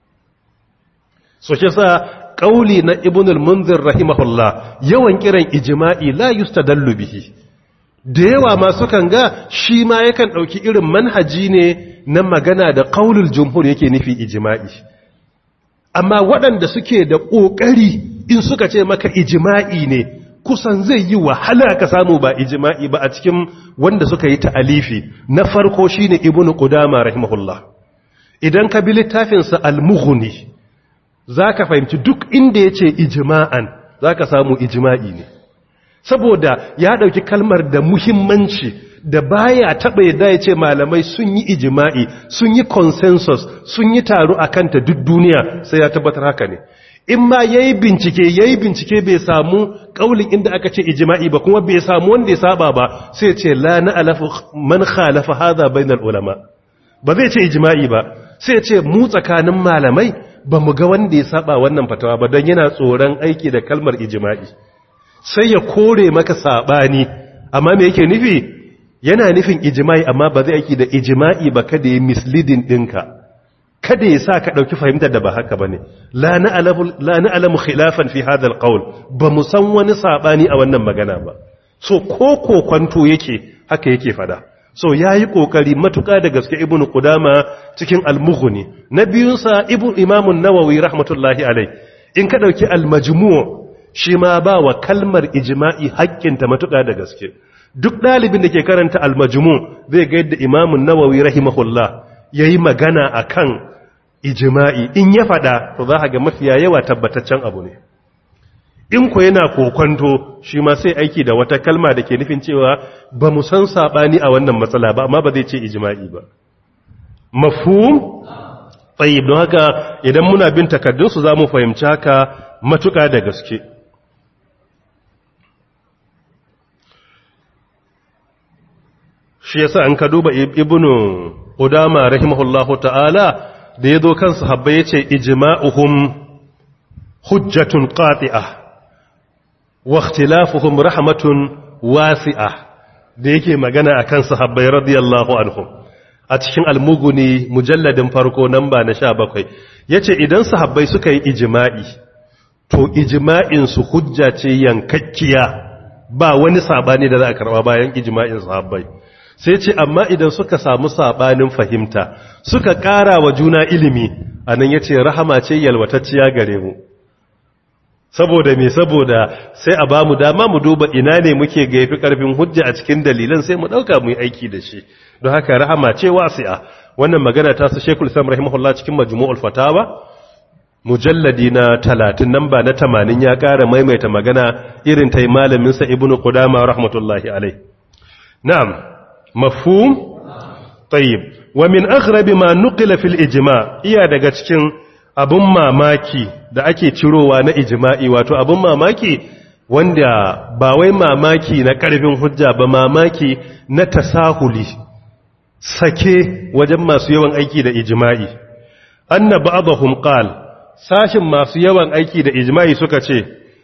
so shi sa ƙauli na ibnul munzir rahimahullah yawan kiran ijima'i la yustadallu bihi da yawa ma sukan ga shi ma yakan ɗauki irin manhaji ne na magana da ƙaulul jumhur yake nufi ijima'i amma waɗanda suke da ƙoƙari in suka ce maka ijima'i ne kusan zai yi wahala ka samu ba ijima'i ba a cikin wanda suka yi ta'alifi na farko shine ibnu qudama rahimahullah idan ka bi littafinsa al-mughni zaka fahimci duk inda yace ijima'an zaka samu ijima'i ne saboda ya ɗauki kalmar da muhimmanci da baya taɓa yadda ya ce malamai sun yi ijima'i sun yi consensus sun yi taro a kanta duk duniya sai ya tabbatar haka ne in ma ya yi bincike ya yi bincike bai samu ƙaulin inda aka ce ijima'i ba kuma bai samu wanda ya saba ba sai ce la na alafu man khalafa haza bainal ulama ba zai ce ijima'i ba sai ce mu tsakanin malamai ba mu ga wanda ya saba wannan fatawa ba don yana tsoron aiki da kalmar ijima'i sai ya kore maka sabani amma me yake nufi yana nufin ijma'i amma ba zai aiki da ijma'i ba kada ya misleading dinka kada ya sa ka dauki fahimtar da ba haka bane la na'lamu la na'lamu khilafan fi hadha alqawl ba mu san wani sabani a wannan magana ba so ko ko kwanto yake haka yake fada so yayi kokari matuka da gaske ibnu qudama cikin al-mughni na biyun sa ibnu imam an-nawawi rahmatullahi alai in ka dauki al-majmu' shi ma ba wa kalmar ijma'i haƙƙinta matuƙa da gaske duk ɗalibin da ke karanta almajmu zai ga yadda imamun nawawi rahimahullah ya yi magana a kan ijima'i in ya faɗa to za a ga mafiya yawa tabbataccen abu ne in ku yana kokwanto shi ma sai aiki da wata kalma da ke nufin cewa ba mu san saɓani a wannan matsala ba amma ba zai ce ijima'i ba mafhum tsayib don haka idan muna bin takardunsu za mu fahimci haka matuƙa da gaske shi yasa an ka duba ibnu udama rahimahullahu ta'ala da yazo kan sahabbai yace ijma'uhum hujjatun qati'ah wa ikhtilafuhum rahmatun wasi'ah da yake magana akan sahabbai radiyallahu anhum a cikin almuguni mujalladin farko namba na 17 yace idan sahabbai suka yi ijma'i to ijma'in su hujja ce yankakkiya ba wani sabani da za a karba bayan ijma'in sahabbai sai ce amma idan suka samu sabanin fahimta suka ƙara wa juna ilimi anan yace rahama ce yalwatacciya gare mu saboda me saboda sai a bamu dama mu duba ina ne muke ga yafi karfin hujja a cikin dalilan sai mu dauka mu yi aiki da shi don haka rahama ce wasi'a wannan magana ta su Sheikhul Islam rahimahullah cikin Majmu'ul Fatawa mujalladi na 30 namba na 80 ya ƙara maimaita magana irin tai malamin sa Ibn Qudama rahmatullahi alai na'am mafhum tayyib wa min aghrab ma nuqila fil ijma' iya daga cikin abun mamaki da ake cirowa na ijma'i wato abun mamaki wanda ba wai mamaki na karfin hujja ba mamaki na tasahuli sake wajen masu yawan aiki da ijma'i anna ba'dahum qal sashin masu yawan aiki da ijma'i suka ce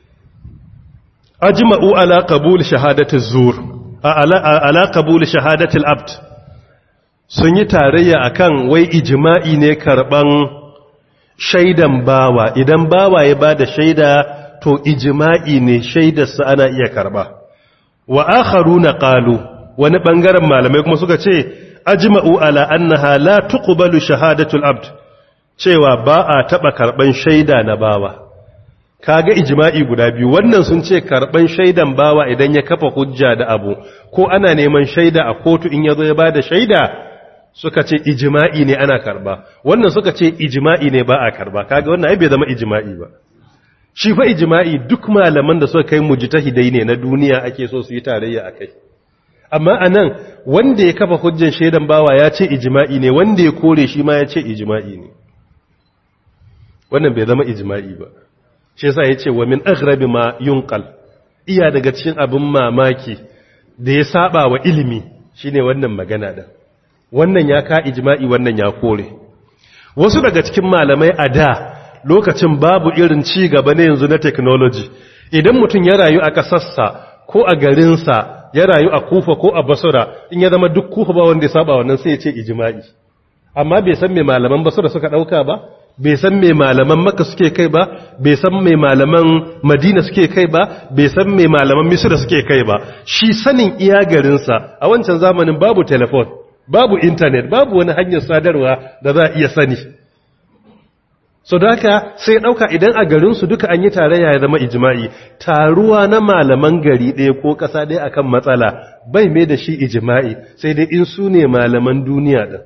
ajma'u ala qabul shahadati zur ala qabul shahadati al-abd sun yi tarayya akan wai ijma'i ne karban shaidan bawa idan bawa ya bada shaida to ijma'i ne shaidarsa ana iya karba wa akharuna qalu wani bangaren malamai kuma suka ce ajma'u ala annaha la tuqbalu shahadatul abd cewa ba a taba karban shaida na bawa kaga ijma'i guda biyu wannan sun ce karban shaidan bawa idan ya kafa hujja da abu ko ana neman shaida a kotu in yazo ya bada shaida suka ce ijma'i ne ana karba wannan suka ce ijma'i ne ba a karba kaga wannan ai bai zama ijma'i ba shi fa ijma'i duk malaman da suka kai mujtahidai ne na duniya ake so su yi tarayya akai amma anan wanda ya kafa hujjan shaidan bawa ya ce ijma'i ne wanda ya kore shi ma ya ce ijma'i ne wannan bai zama ijma'i ba shi yasa yace wa min aghrabi ma yunqal iya daga cikin abin mamaki da ya saba wa ilimi shine wannan magana da wannan ya ka ijma'i wannan ya kore wasu daga cikin malamai a da lokacin babu irin ci gaba ne yanzu na technology idan mutum ya rayu a kasarsa ko a garinsa ya rayu a kufa ko a basura in ya zama duk kufa ba wanda ya saba wannan sai ya ce ijma'i amma bai san me malaman basura suka dauka ba bai san me malaman makka suke kai ba bai san me malaman madina suke kai ba bai san me malaman misra suke kai ba shi sanin iya garinsa a wancan zamanin babu telefon babu intanet babu wani hanyar sadarwa da za a iya sani so da haka sai ɗauka idan a garinsu duka an yi tarayya ya zama ijima'i taruwa na malaman gari ɗaya ko ƙasa ɗaya akan matsala bai mai da shi ijima'i sai dai in su ne malaman duniya ɗin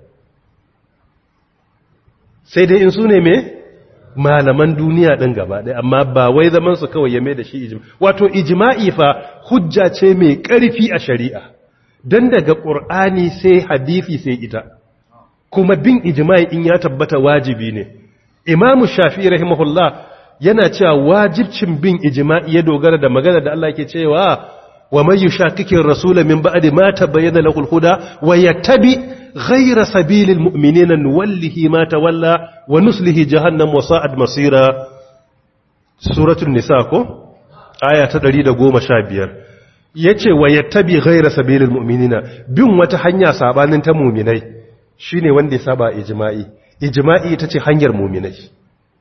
sai dai in su ne mai malaman duniya ɗin gaba ɗaya amma ba wai zaman su kawai ya mai da shi ijima'i wato ijima'i fa hujja ce mai ƙarfi a shari'a don daga ƙur'ani sai hadithi sai ita kuma bin ijima'i in ya tabbata wajibi ne imamu shafi rahimahullah yana cewa wajibcin bin ijima'i ya dogara da magana da Allah ke cewa wa man yushaqiqir rasula min ba'di ma tabayyana lahu al-huda wa yattabi ghayra sabilil mu'minina nuwallihi ma tawalla wa nuslihi jahannam wa sa'ad masira suratul nisa ko aya ta 115 yace wa yattabi ghayra sabilil mu'minina bin wata hanya sabanin ta mu'minai shine wanda ya saba ijma'i ijma'i ita ce hanyar mu'minai shi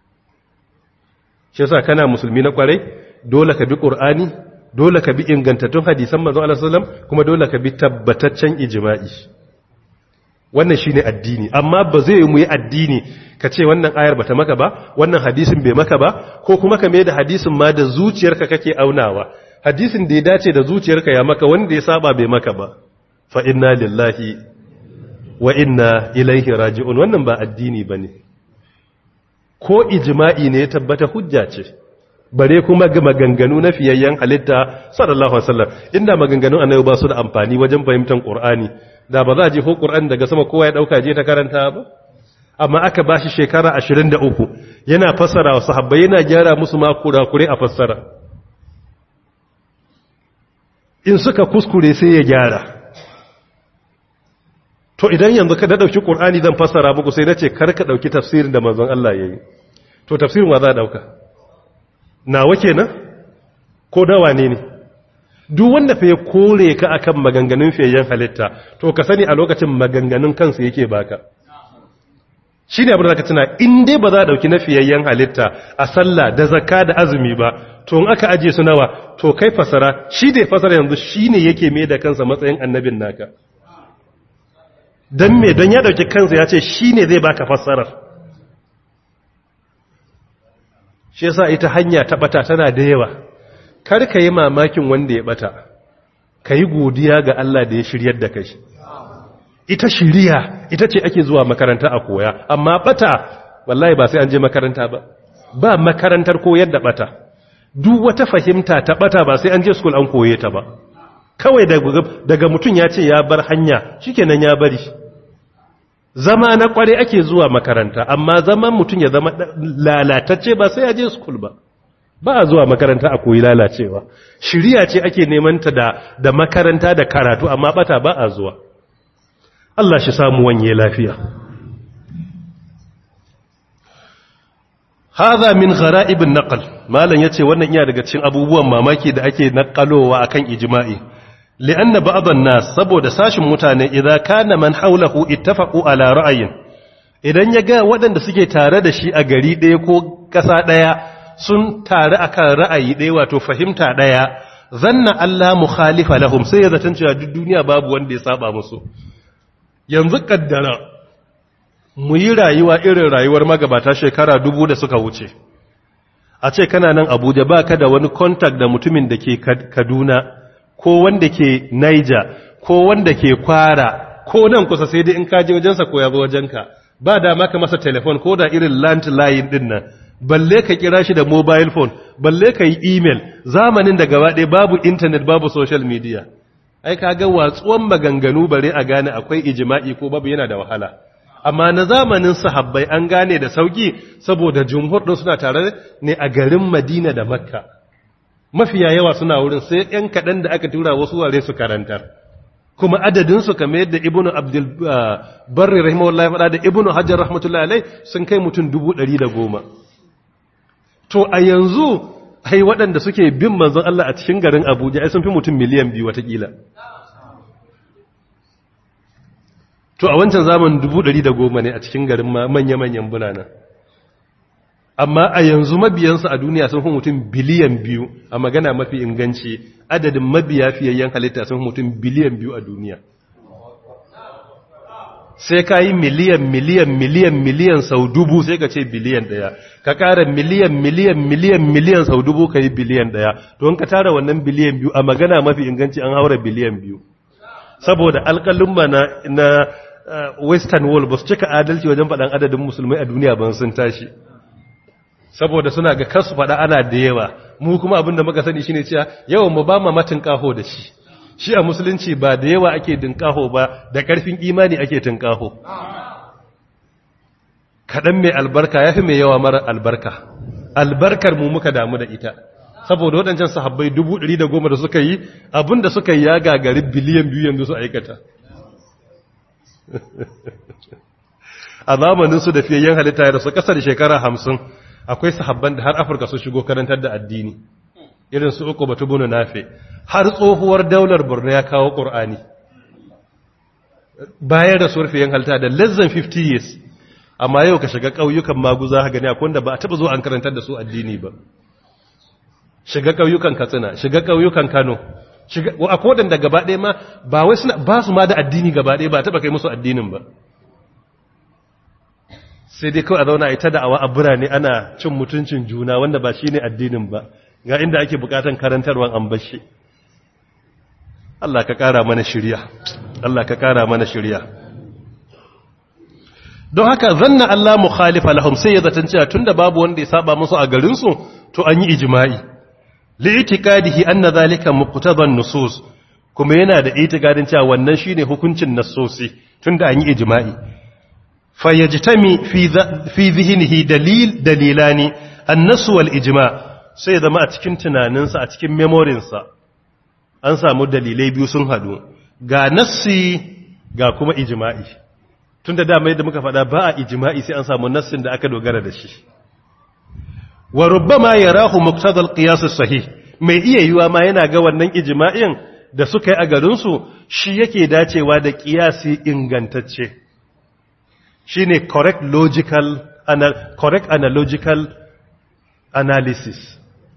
yasa kana musulmi na kwarai dole ka bi qur'ani dole ka bi ingantattun hadisan manzon Allah sallallahu alaihi wasallam kuma dole ka bi tabbataccen ijma'i wannan shine addini amma ba zai mu yi addini ka ce wannan ayar bata maka ba wannan hadisin bai maka ba ko kuma ka mai da hadisin ma da zuciyarka kake aunawa hadisin da ya dace da zuciyarka ya maka wanda ya saba bai maka ba fa inna lillahi wa inna ilaihi raji'un wannan ba addini bane ko ijma'i ne ya tabbata hujja ce bare kuma ga maganganu na fiyayyen halitta sallallahu alaihi wasallam inda maganganun annabi ba su da amfani wajen fahimtar qur'ani da ba za a je ko qur'ani daga sama kowa ya dauka je ta karanta ba amma aka bashi shekara 23 yana fassara wa sahabbai yana gyara musu ma kurakure a fassara in suka kuskure sai ya gyara to idan yanzu ka da dauki qur'ani zan fassara muku sai nace kar ka dauki tafsirin da manzon Allah yayi to tafsirin wa za a dauka nawa kenan ko dawa ne ne duk wanda fa ya kore ka akan maganganun fiyayyen halitta to ka sani a lokacin maganganun kansa yake baka shi ne abin da ka tuna in dai ba za a dauki na fiyayyen halitta a sallah da zakka da azumi ba to in aka aje su nawa to kai fasara shi da fasara yanzu shi ne yake mai da kansa matsayin annabin naka don me don ya dauki kansa ya ce shi ne zai baka fassarar shi yasa ita hanya ta bata tana da yawa kar ka yi mamakin wanda ya bata ka yi godiya ga Allah da ya shiryar da kai ita shiriya ita ce ake zuwa makaranta a koya amma bata wallahi ba sai an je makaranta ba ba makarantar koyar da bata duk wata fahimta ta bata ba sai an je school an koye ta ba kawai daga mutum ya ce ya bar hanya shikenan ya bari zama na kware ake zuwa makaranta amma zaman mutum ya zama lalatacce ba sai ya je school ba ba a zuwa makaranta a koyi lalacewa shiriya ce ake neman ta da da makaranta da karatu amma bata ba a zuwa Allah shi samu wanye lafiya hadha min gharaib an-naql malan yace wannan iya daga cikin abubuwan mamaki da ake naqalowa akan ijma'i li'anna ba'd an-nas saboda sashin mutane idan kana man hawlahu ittafaqu ala ra'ayin idan ya ga waɗanda suke tare da shi a gari ɗaya ko ƙasa ɗaya sun tare akan ra'ayi ɗaya wato fahimta ɗaya zanna Allah mukhalifa lahum sai ya zaton cewa duk duniya babu wanda ya saba musu yanzu kaddara mu yi rayuwa irin rayuwar magabata shekara dubu da suka wuce a ce kana nan abuja ba ka da wani contact da mutumin da ke kaduna ko wanda ke niger ko wanda ke kwara ko nan kusa sai dai in ka je wajensa ko ya zo wajenka ba da maka masa telefon ko da irin landline din nan balle ka kira shi da mobile phone balle ka yi email zamanin da gaba ɗaya babu internet babu social media ai kaga watsuwan maganganu bare a gane akwai ijma'i ko babu yana da wahala amma na zamanin sahabbai an gane da sauki saboda jumhur din suna tare ne a garin Madina da Makka mafiya yawa suna wurin sai ɗan kaɗan da aka tura wasu ware su karantar kuma adadin su kamar yadda Ibn Abdul Barri rahimahullah ya faɗa da Ibn Hajar rahmatullahi alai sun kai mutum goma. to a yanzu ai waɗanda suke bin manzon Allah a cikin garin Abuja ai sun fi mutum miliyan biyu watakila to a wancan zaman dubu ɗari da goma ne a cikin garin manya-manyan bulanan amma a yanzu mabiyansu a duniya sun fi mutum biliyan biyu a magana mafi inganci adadin mabiya fiyayyen halitta sun fi mutum biliyan biyu a duniya sai ka yi miliyan miliyan miliyan miliyan sau dubu sai ka ce biliyan ɗaya ka ƙara miliyan miliyan miliyan miliyan sau dubu ka yi biliyan ɗaya don ka tara wannan biliyan biyu a magana mafi inganci an haura biliyan biyu saboda alƙalin na, na western world ba su cika adalci wajen faɗan adadin musulmai a duniya ban sun tashi saboda suna ga kansu faɗa ana da yawa mu kuma abin da muka sani shine cewa yawan mu ba ma matin kaho da shi shi a musulunci ba da yawa ake dinkaho ba da ƙarfin imani ake tinkaho kaɗan mai albarka ya fi mai yawa mara albarka albarkar mu muka damu da ita saboda waɗancan sahabbai dubu ɗari da goma da suka yi abin da suka yi ya gagari biliyan biyu yanzu su aikata a zamaninsu da fiyayyen halitta ya rasu ƙasar shekara hamsin akwai sahabban da har afirka su shigo karantar da addini irin su uku batu bunu nafe har tsohuwar daular borno ya kawo ƙur'ani bayan rasuwar fiyen halitta da less than 50 years amma yau ka shiga ƙauyukan maguza ha gani akwai wanda ba a taɓa zo an karantar da su addini ba shiga ƙauyukan katsina shiga ƙauyukan kano a kodin da gaba ɗaya ma ba wai suna ba su ma da addini gaba ɗaya ba taɓa kai musu addinin ba sai dai kawai a zauna ita da'awa a birane ana cin mutuncin juna wanda ba shi ne addinin ba ga inda ake bukatan karantarwan an bashi Allah ka ƙara mana shirya Allah ka ƙara mana shirya don haka zanna Allah mukhalifa lahum sai ya zaton cewa tunda babu wanda ya saba musu a garinsu to an yi ijma'i li'itiqadihi anna zalika muqtadan nusus kuma yana da itikadin cewa wannan shine hukuncin nassosi tunda an yi ijma'i fayajtami fi fi dhihnihi dalil dalilani an-nass wal ijma' sai zama a cikin tunaninsa a cikin memorinsa an samu dalilai biyu sun hadu ga nassi ga kuma ijma'i tunda dama yadda muka faɗa ba a ijma'i sai an samu nassin da aka dogara da shi wa rubbama yarahu muqtadal qiyas sahih mai iya yiwa ma yana ga wannan ijma'in da suka yi a garin su shi yake dacewa da qiyasi ingantacce shine correct logical anal correct analogical analysis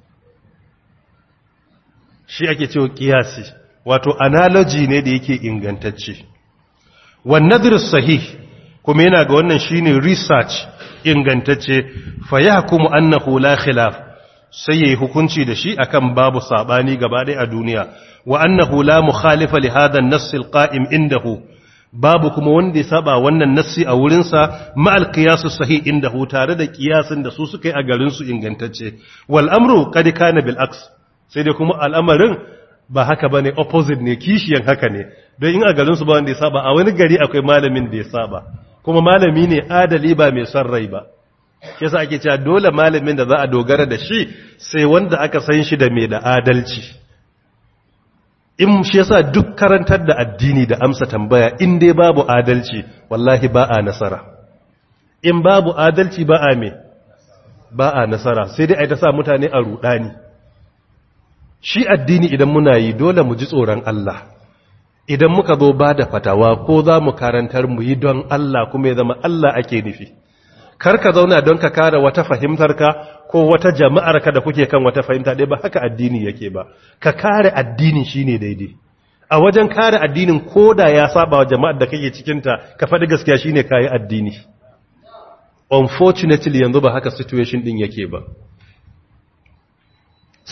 shi ake cewa qiyasi wato analogy ne da yake ingantacce wan nadhr sahih kuma yana ga wannan shine research ingantacce fa yahkumu annahu la khilaf sai yayi hukunci da shi akan babu sabani gaba ɗaya a duniya wa annahu la mukhalifa li hadha an-nass al-qa'im indahu babu kuma wanda ya saba wannan nassi a wurin sa ma al-qiyas sahih indahu tare da kiyasin da su suka yi a garin su ingantacce wal amru qad kana bil aks sai dai kuma al'amarin ba haka bane opposite ne kishiyan haka ne don in a garin su ba wanda ya saba a wani gari akwai malamin da ya saba kuma malami ne adali ba mai son rai ba yasa ake cewa dole malamin da za a dogara da shi sai wanda aka san shi da mai da adalci in shi yasa duk karantar da addini da amsa tambaya in dai babu adalci wallahi ba a nasara in babu adalci ba a me ba a nasara sai dai a ta sa mutane a rudani shi addini idan muna yi dole mu ji tsoron Allah idan muka zo ba da fatawa ko za mu karantar mu yi don Allah kuma ya zama Allah ake nufi kar ka zauna don ka kare wata fahimtarka ko wata jama'arka da kuke kan wata fahimta ɗaya ba haka addini yake ba ka kare addini shine daidai a wajen kare addinin koda ya saba wa jama'ar da kake cikinta ka faɗi gaskiya shine kayi addini unfortunately yanzu ba haka situation din yake ba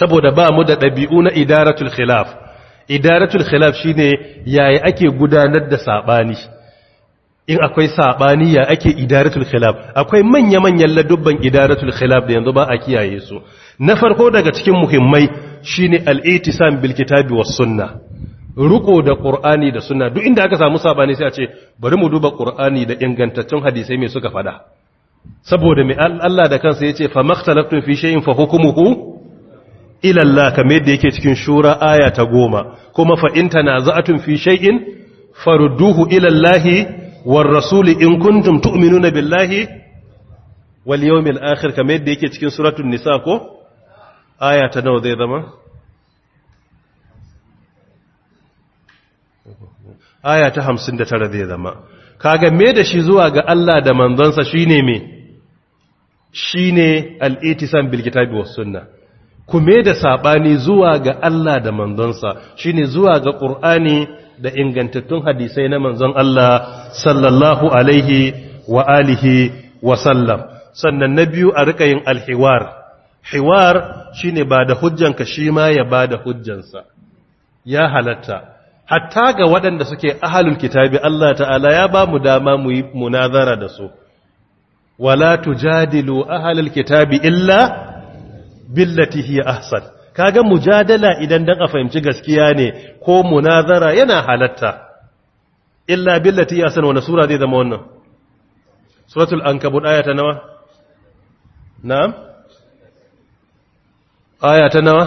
saboda ba mu da ɗabi'u na idaratul khilaf idaratul khilaf shine yaya ake gudanar da sabani in akwai sabani ya ake idaratul khilaf akwai manya-manyan ladubban idaratul khilaf da yanzu ba a kiyaye su na farko daga cikin muhimmai shine al-itisam bil kitabi was sunna ruko da qur'ani da sunna duk inda aka samu sabani sai a ce bari mu duba qur'ani da ingantaccen hadisai me suka fada saboda mai Allah da kansa yace fa makhtalaftum fi shay'in fa hukmuhu ila Allah kamar yadda yake cikin shura aya ta goma kuma fa in tanaza'tum fi shay'in farudduhu ila Allah war rasul in kuntum tu'minuna billahi wal yawmil akhir kamar yadda yake cikin suratul nisa ko aya ta nawa zai zama aya ta 59 zai zama kaga me da shi zuwa ga Allah da manzonsa shine me shine al-itisam bil kitabi was sunnah kume da saɓani zuwa ga Allah da manzonsa shine zuwa ga ƙur'ani da ingantattun hadisai na manzon Allah sallallahu alaihi wa alihi wa sallam sannan na biyu a rika yin alhiwar hiwar shine ba da hujjanka shi ma ya ba da hujjansa ya halatta hatta ga waɗanda suke ahalul kitabi Allah ta'ala ya ba mu dama mu yi munazara da su wala tujadilu ahalul kitabi illa billati hiya ahsan kaga mujadala idan dan a fahimci gaskiya ne ko munazara yana halatta illa billati hiya ahsan wannan sura zai zama wannan suratul ankabut aya ta nawa na'am aya ta nawa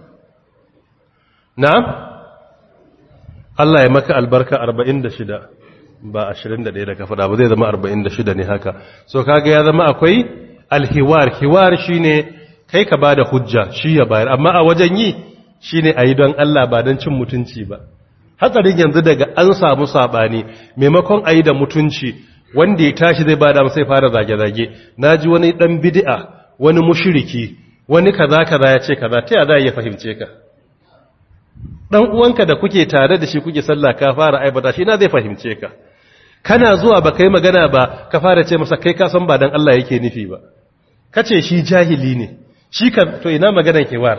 na'am Allah ya maka albarka 46 ba 21 da ka faɗa ba zai zama 46 ne haka so kaga ya zama akwai alhiwar hiwar shine kai ka bada hujja shi ya bayar amma a wajen yi shine ayi don Allah ba don cin mutunci ba hatsarin yanzu daga an samu sabani maimakon ayi da mutunci wanda ya tashi zai bada sai fara zage-zage naji wani dan bid'a wani mushriki wani kaza kaza ya ce kaza ta ya za ya fahimce ka dan uwanka da kuke tare da shi kuke sallah ka fara aibata shi na zai fahimce ka kana zuwa ba kai magana ba ka fara ce masa kai ka san ba dan Allah yake nufi ba kace shi jahili ne shi kan to ina maganar kewar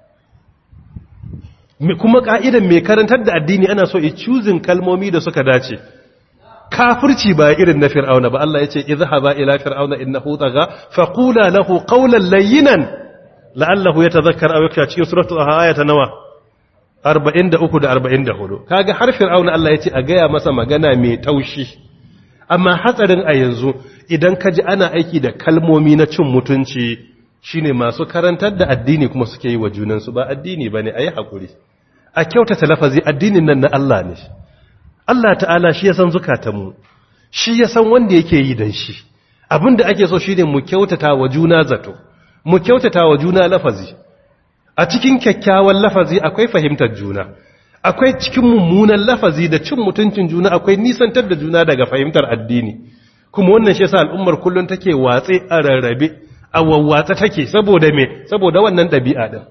kuma ka'idan mai karantar da addini ana so i choosing kalmomi da suka dace kafirci ba irin na fir'auna ba Allah yace idhhaba ila fir'auna innahu tagha faqula lahu qawlan layyinan la'allahu yatadhakkar aw yakhsha cikin suratul ayata nawa 43 da 44 kaga har fir'auna Allah yace a gaya masa magana mai taushi amma hatsarin a yanzu idan ka ji ana aiki da kalmomi na cin mutunci shine masu karantar da addini kuma suke yi wa junansu ba addini bane ayi hakuri a kyautata lafazi addinin nan na Allah ne Allah ta'ala shi ya san zukatanmu shi ya san wanda yake yi dan shi abinda ake so shine mu kyautata wa juna zato mu kyautata wa juna lafazi a cikin kyakkyawan lafazi akwai fahimtar juna akwai cikin mummunan lafazi da cin mutuncin juna akwai nisantar da juna daga fahimtar addini kuma wannan shi yasa al'ummar kullun take watse a rarrabe a wawwatsa take saboda me saboda wannan ɗabi'a din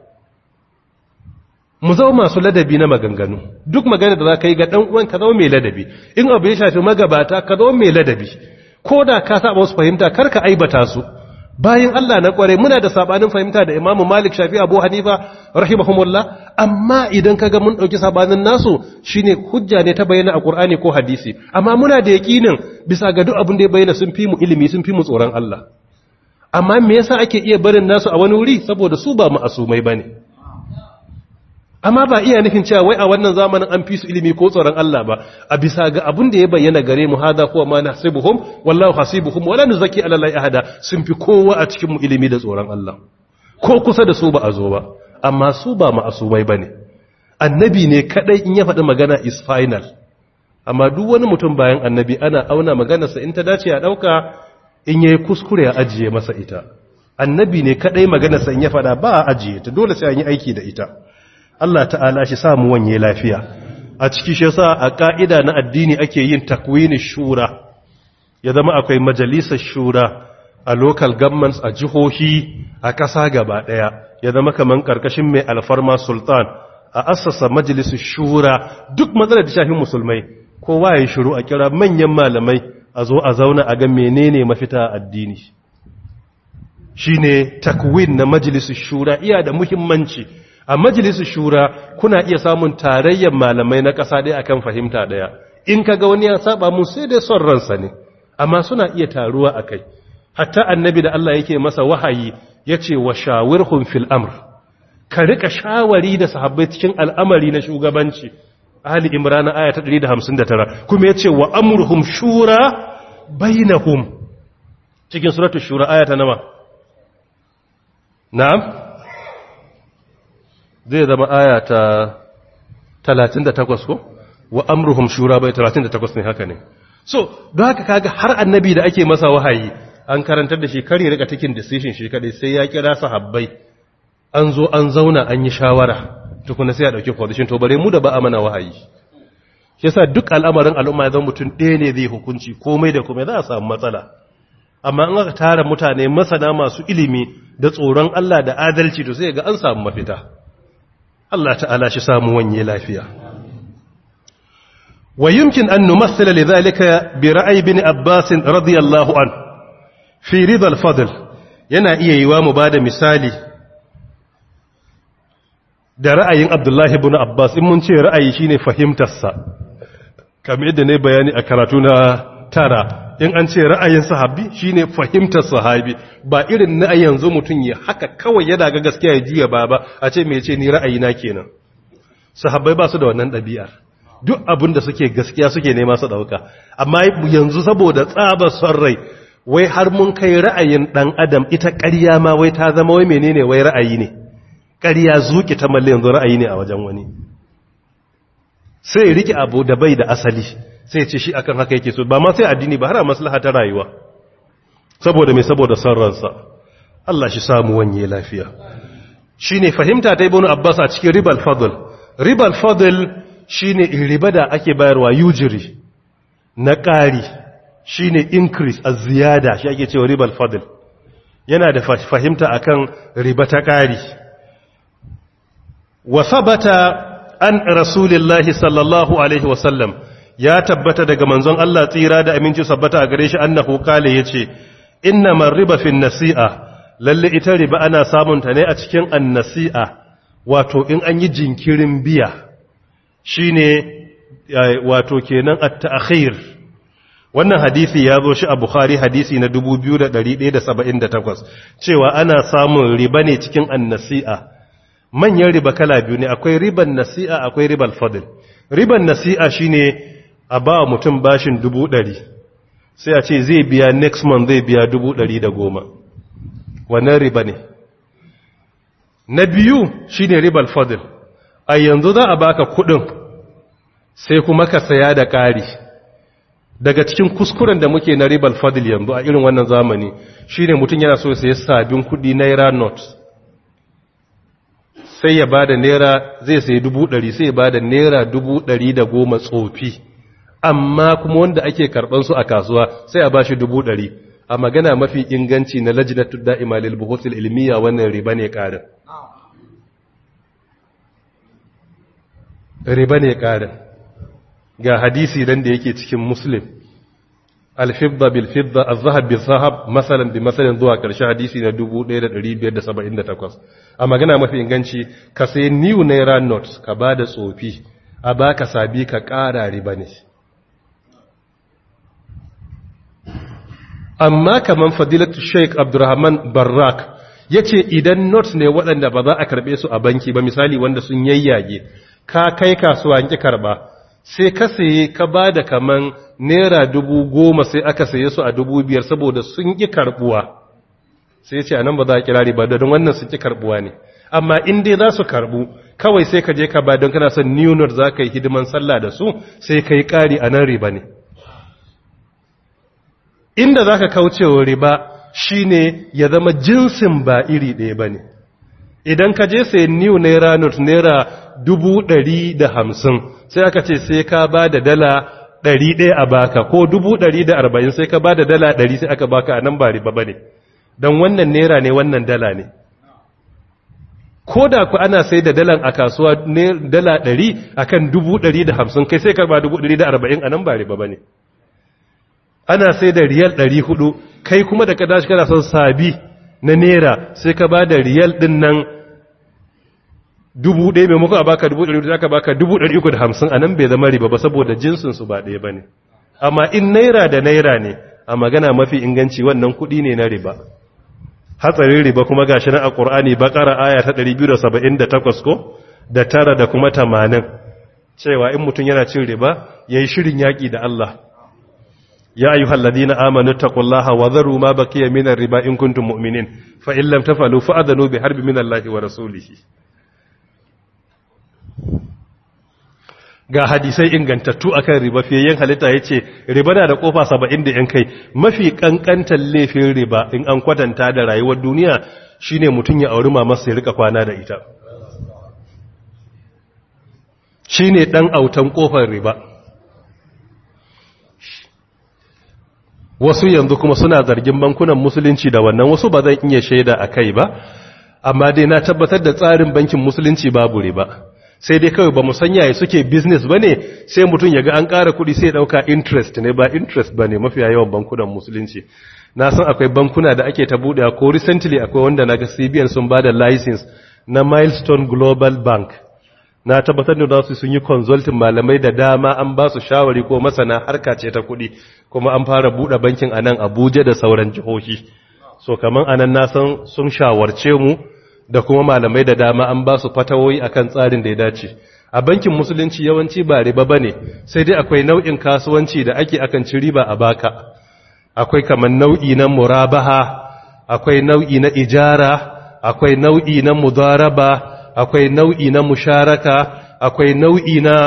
mu zama masu ladabi na maganganu duk magana da za ka yi ga ɗan uwan ka zama mai ladabi in abu ya shafi magabata ka zama mai ladabi ko da ka saba wasu fahimta kar ka aibata su bayan Allah na kware muna da sabanin fahimta da Imam Malik Shafi Abu Hanifa rahimahumullah amma idan kaga mun dauki sabanin nasu shine hujja ne ta bayyana a Qur'ani ko hadisi amma muna da yakinin bisa ga duk abin da ya bayyana sun fi mu ilimi sun fi mu tsoron Allah amma me yasa ake iya barin nasu a wani wuri saboda su ba ma'asumai bane amma ba iya nufin cewa wai a wannan zamanin an fi su ilimi ko tsoron Allah ba a bisa ga abin da ya bayyana gare mu hada kuwa ma nahsibuhum wallahu hasibuhum wala nuzaki ala allahi ahada sun fi kowa a cikin mu ilimi da tsoron Allah ko kusa da su ba a zo ba amma su ba ma'asumai bane annabi ne kadai in ya faɗi magana is final amma duk wani mutum bayan annabi ana auna maganarsa in ta dace a dauka in yayi kuskure a ajiye masa ita annabi ne kadai maganarsa in ya faɗa ba a ajiye ta dole sai an yi aiki da ita Allah ta'ala shi samu wanye lafiya a ciki shi yasa a ka'ida na addini ake yin takwini shura ya zama akwai majalisar shura a local governments a jihohi a ƙasa gaba ɗaya ya zama kaman ƙarƙashin mai alfarma sultan a assasa majalisar shura duk matsalar da shafin musulmai kowa ya shiru a kira manyan malamai a zo a zauna a ga menene mafita addini shine takwin na majalisun shura iya da muhimmanci a majalisun shura kuna iya samun tarayyar malamai na ƙasa ɗaya akan fahimta ɗaya in kaga wani ya saba mun sai dai son ransa ne amma suna iya taruwa a kai hatta annabi da Allah yake masa wahayi ya ce wa shawirhum fil amr ka rika shawari da sahabbai cikin al'amari na shugabanci Ali Imran aya ta 159 kuma yace wa amruhum shura bainahum cikin suratul shura aya ta nawa na'am zai zama aya ta 38 ko wa amruhum shura bai 38 ne haka ne so don haka kaga har annabi da ake masa wahayi an karantar da shi kare rika taking decision shi kadai sai ya kira sahabbai an zo an zauna an yi shawara tukuna sai a dauki position to bare mu da ba a mana wahayi shi yasa duk al'amarin al'umma ya zama mutum ɗaya ne zai hukunci komai da komai za a samu matsala amma in aka tara mutane masana masu ilimi da tsoron Allah da adalci to sai ga an samu mafita Allah ta'ala shi samu wanye lafiya wa yumkin an numassila lidhalika bi ra'yi bin Abbas radiyallahu an fi ridha al-fadl yana iya yiwa mu bada misali da ra'ayin Abdullahi ibn Abbas in mun ce ra'ayi shine fahimtarsa kamar yadda ne bayani a karatu na tara in an ce ra'ayin sahabi shine fahimtar sahabi ba irin na yanzu mutum ya haka kawai yana ga gaskiya ya jiya ba ba a ce me ce ni ra'ayi na kenan sahabbai ba su da wannan ɗabi'ar duk abin da suke gaskiya suke nema su ɗauka amma yanzu saboda tsabar son rai wai har mun kai ra'ayin ɗan adam ita ƙarya ma wai ta zama wai menene wai ra'ayi ne ƙarya zuƙi ta malle yanzu ra'ayi ne a wajen wani sai ya rike abu da bai da asali sai ce shi akan haka yake so ba ma sai addini ba har a maslaha ta rayuwa saboda mai saboda son ransa Allah shi samu wanye lafiya shine fahimta ta ibnu abbas a cikin ribal fadl ribal fadl shine riba da ake bayarwa yujiri na ƙari shine increase a ziyada shi ake cewa ribal fadl yana da fahimta akan riba ta ƙari wa sabata an rasulillahi sallallahu alaihi wasallam ya tabbata daga manzon Allah tsira da aminci sabbata a gare shi annahu kale yace inna man riba fi nasi'a lalle ita riba ana samun ta ne a cikin annasi'a wato in an yi jinkirin biya shine wato kenan at-ta'khir wannan hadisi ya zo shi a Bukhari hadisi na 2178 cewa ana samun riba ne cikin annasi'a manyan riba kala biyu ne akwai riban nasi'a akwai ribal fadl riban nasi'a shine a ba mutum bashin dubu ɗari sai a ce zai biya next month zai biya dubu ɗari da goma wannan riba ne na biyu shine ribal fadl a yanzu za a baka kuɗin sai kuma ka saya da ƙari daga cikin kuskuren da muke na ribal fadl yanzu a irin wannan zamani shine mutum yana so sai sabin kuɗi naira notes sai ya bada naira zai sayi dubu ɗari sai ya bada naira dubu ɗari da goma tsofi amma kuma wanda ake karɓan su a kasuwa sai a ba shi dubu ɗari a magana mafi inganci na lajinatu da'ima lil buhuthil ilmiya wannan riba ne ƙarin riba ne ƙarin ga hadisi dan da yake cikin muslim alfidda bil fidda az-zahab bil zahab masalan bi masalan zuwa karshe hadisi na 1578 a magana mafi inganci ka sai new naira notes ka bada tsofi a baka sabi ka ƙara riba ne amma kaman fadilatu sheik abdurrahman barrak ya ce idan notes ne waɗanda ba za a karɓe su a banki ba misali wanda sun yayyage ka kai kasuwa ki karɓa sai ka saye ka ba da kaman naira dubu goma sai aka saye su a dubu biyar saboda sun ƙi karɓuwa sai ce a nan ba za a kira riba don wannan sun ƙi karɓuwa ne amma in dai za su karɓu kawai sai ka je ka ba don kana son new note za ka yi hidiman sallah da su sai ka yi ƙari a nan riba ne inda za ka kaucewa riba shine ya zama jinsin ba iri ɗaya ba ne idan ka je sai new naira note naira dubu ɗari da hamsin sai aka ce sai ka ba da dala ɗari ɗaya a baka ko dubu ɗari da arba'in sai ka ba da dala ɗari sai aka baka a nan ba riba ba ne don wannan naira ne wannan dala ne ko da ku ana sai da dalan a kasuwa dala ɗari a kan dubu ɗari da hamsin kai sai ka ba dubu ɗari da arba'in a nan ba riba ba ne ana sai da riyal ɗari hudu kai kuma da ka dashi kana son sabi na naira sai ka ba da riyal ɗin nan dubu ɗaya maimakon a baka dubu ɗari aka baka dubu ɗari uku da hamsin a nan bai zama riba ba saboda jinsinsu ba ɗaya ba ne amma in naira da naira ne a magana mafi inganci wannan kuɗi ne na riba hatsarin riba kuma gashi nan a ƙur'ani bakara aya ta 278 ko da tara da kuma tamanin cewa in mutum yana cin riba yayi shirin yaƙi da Allah ya ayyuhal ladina amanu taqullaha wa dharu ma baqiya minar riba in kuntum mu'minin fa in lam tafalu fa'adhanu bi harbin minallahi wa rasulihi ga hadisai ingantattu akan riba fiye halitta ya ce riba na da kofa saba'in da yan kai mafi kankantar laifin riba in an kwatanta da rayuwar duniya shine mutum ya auri mamarsa ya rika kwana da ita shine dan autan kofar riba wasu yanzu kuma suna zargin bankunan musulunci da wannan wasu ba zan iya shaida a kai ba amma dai na tabbatar da tsarin bankin musulunci babu riba sai dai kawai ba san yaya suke business ba ne sai mutum ya ga an ƙara kuɗi sai ɗauka interest ne ba interest ba ne mafiya yawan bankunan musulunci na san akwai bankuna da ake ta buɗe ko recently akwai wanda na ga cbn sun ba da license na milestone global bank na tabbatar da su sun yi consulting malamai da dama an ba su shawari ko masana harka ce ta kuɗi kuma an fara buɗe bankin a nan abuja da sauran jihohi so kaman anan na san sun shawarce mu da kuma malamai da dama an ba su fatawoyi akan tsarin da ya dace a bankin musulunci yawanci ba riba bane sai dai akwai nau'in kasuwanci da ake akan ci riba a baka akwai kaman nau'i na murabaha akwai nau'i na ijara akwai nau'i na mudaraba akwai nau'i na musharaka akwai nau'i na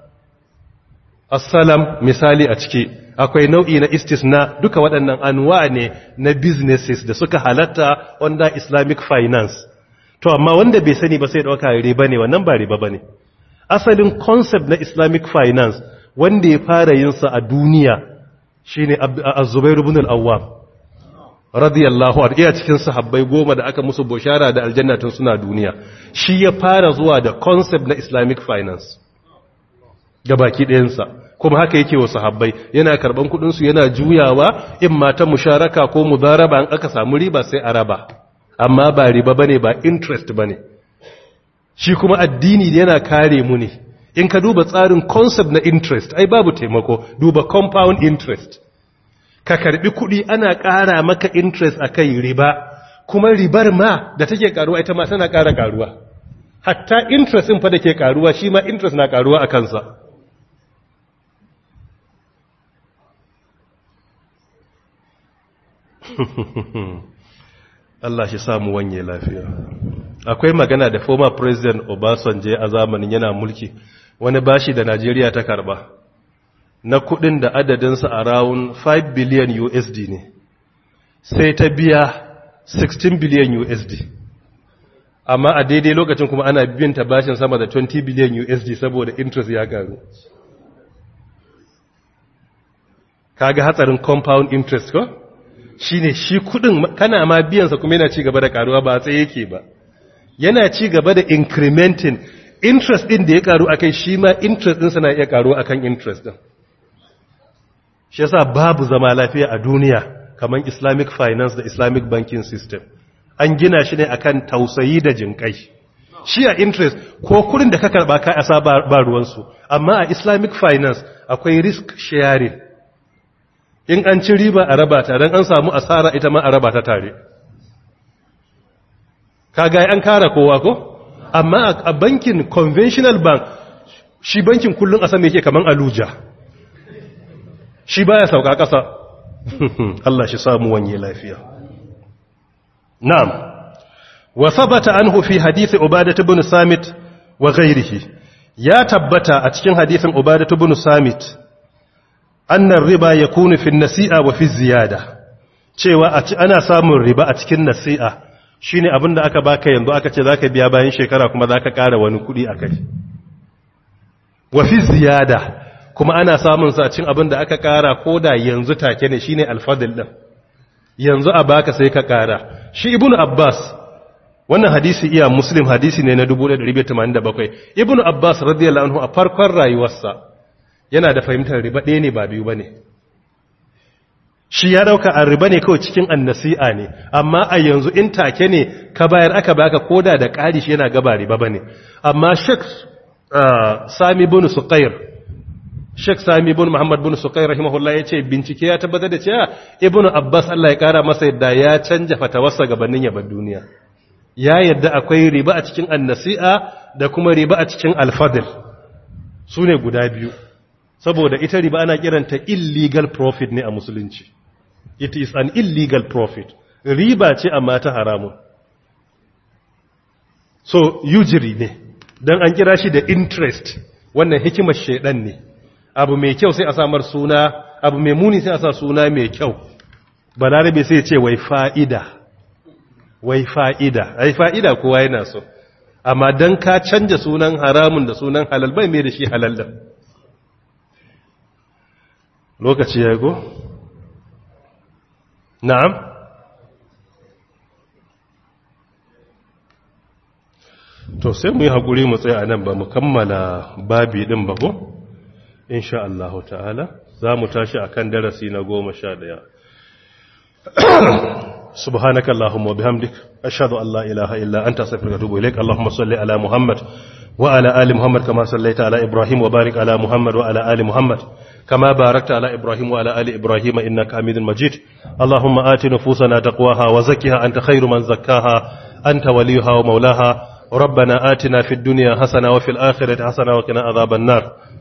assalam misali a ciki akwai nau'i na istisna duka waɗannan anwa ne na businesses da suka halatta under islamic finance to amma wanda bai sani ba sai dauka riba ne wannan ba riba bane asalin concept na islamic finance wanda ya fara yin sa a duniya shine az-zubair ibn al-awwam radiyallahu anhu iya cikin sahabbai goma da aka musu bushara da aljanna tun suna duniya shi ya fara zuwa da concept na islamic finance gabaki ɗayan sa kuma haka yake wa sahabbai yana karban kudin su yana juyawa in mata musharaka ko mudaraba an aka samu riba sai a raba amma ba riba bane ba interest bane shi kuma addini yana kare mu ne in ka duba tsarin concept na interest ai babu taimako duba compound interest ka karbi kudi ana ƙara maka interest akai riba kuma ribar ma da take karuwa ita ma tana ƙara karuwa hatta interest din fa da ke karuwa shi ma interest na karuwa a kansa Allah shi samu wanye lafiya akwai magana da former president Obasanjo a zamanin yana mulki wani bashi da Najeriya ta karba na kudin da adadinsa a rawun 5 billion USD ne sai ta biya 16 billion USD amma a daidai lokacin kuma ana biyan ta bashin sama da 20 billion USD saboda interest ya karu kaga hatsarin compound interest ko shine shi kudin kana ma biyansa kuma yana ci gaba da karuwa ba tsaye yake ba yana ci gaba da incrementing interest din da ya karu akai shi ma interest din na iya karuwa akan interest din shi yasa babu zama lafiya a duniya kamar islamic finance da islamic banking system an gina shi ne akan tausayi da jinkai shi a interest ko kudin da ka karba ka asa ba ruwansu amma a islamic finance akwai risk sharing in an ci riba a raba ta don an samu asara ita ma a raba ta tare kaga an kara kowa ko amma a bankin conventional bank shi bankin kullum a sama yake kaman aluja shi baya sauka ƙasa Allah shi samu wanye lafiya na'am wa sabata anhu fi hadisi ubadah ibn samit wa ghairihi ya tabbata a cikin hadisin ubadah ibn samit annar riba yakunu fi nasi'a wa fi ziyada cewa ana samun riba a cikin nasi'a shine abinda aka baka yanzu aka ce zaka biya bayan shekara kuma zaka ƙara wani kuɗi akai wa fi ziyada kuma ana samun sa cin abin da aka kara ko da yanzu take ne shine alfadil din yanzu a baka sai ka kara shi ibnu abbas wannan hadisi iya muslim hadisi ne na 1987 ibnu abbas radiyallahu anhu a farkon rayuwarsa yana da fahimtar riba ɗaya ne ba biyu bane shi ya dauka a riba ne kawai cikin annasi'a ne amma a yanzu in take ne ka bayar aka baka koda da ƙari shi yana gaba riba bane amma Sheikh Sami bin Suqair Sheikh Sami bin Muhammad bin Suqair rahimahullah yace bincike ya tabbatar da cewa Ibn Abbas Allah ya kara masa yadda ya canja fatawarsa gabanin ya bar duniya ya yadda akwai riba a cikin annasi'a da kuma riba a cikin alfadil sune guda biyu saboda ita riba ana kiranta illegal profit ne a musulunci it is an illegal profit riba ce amma ta haramun so usury ne don an kira shi da interest wannan hikimar shaidan ne abu mai kyau sai a samar suna abu mai muni sai a sa suna mai kyau balarabe sai ce wai fa'ida wai fa'ida ai fa'ida kowa yana so amma don ka canja sunan haramun da sunan halal bai mai da shi halal da lokaci ya go? na'am to sai mu yi haƙuri mu tsaye a nan ba mu kammala babi ɗin ba ko? insha Allah ta'ala za mu tashi a kan darasi na goma sha ɗaya سبحانك اللهم وبحمدك أشهد أن لا إله إلا أنت أستغفرك وأتوب إليك اللهم صل على محمد وعلى آل محمد كما صليت على إبراهيم وبارك على محمد وعلى آل محمد كما باركت على إبراهيم وعلى آل إبراهيم إنك حميد مجيد اللهم آت نفوسنا تقواها وزكها أنت خير من زكاها أنت وليها ومولاها ربنا آتنا في الدنيا حسنة وفي الآخرة حسنة وقنا عذاب النار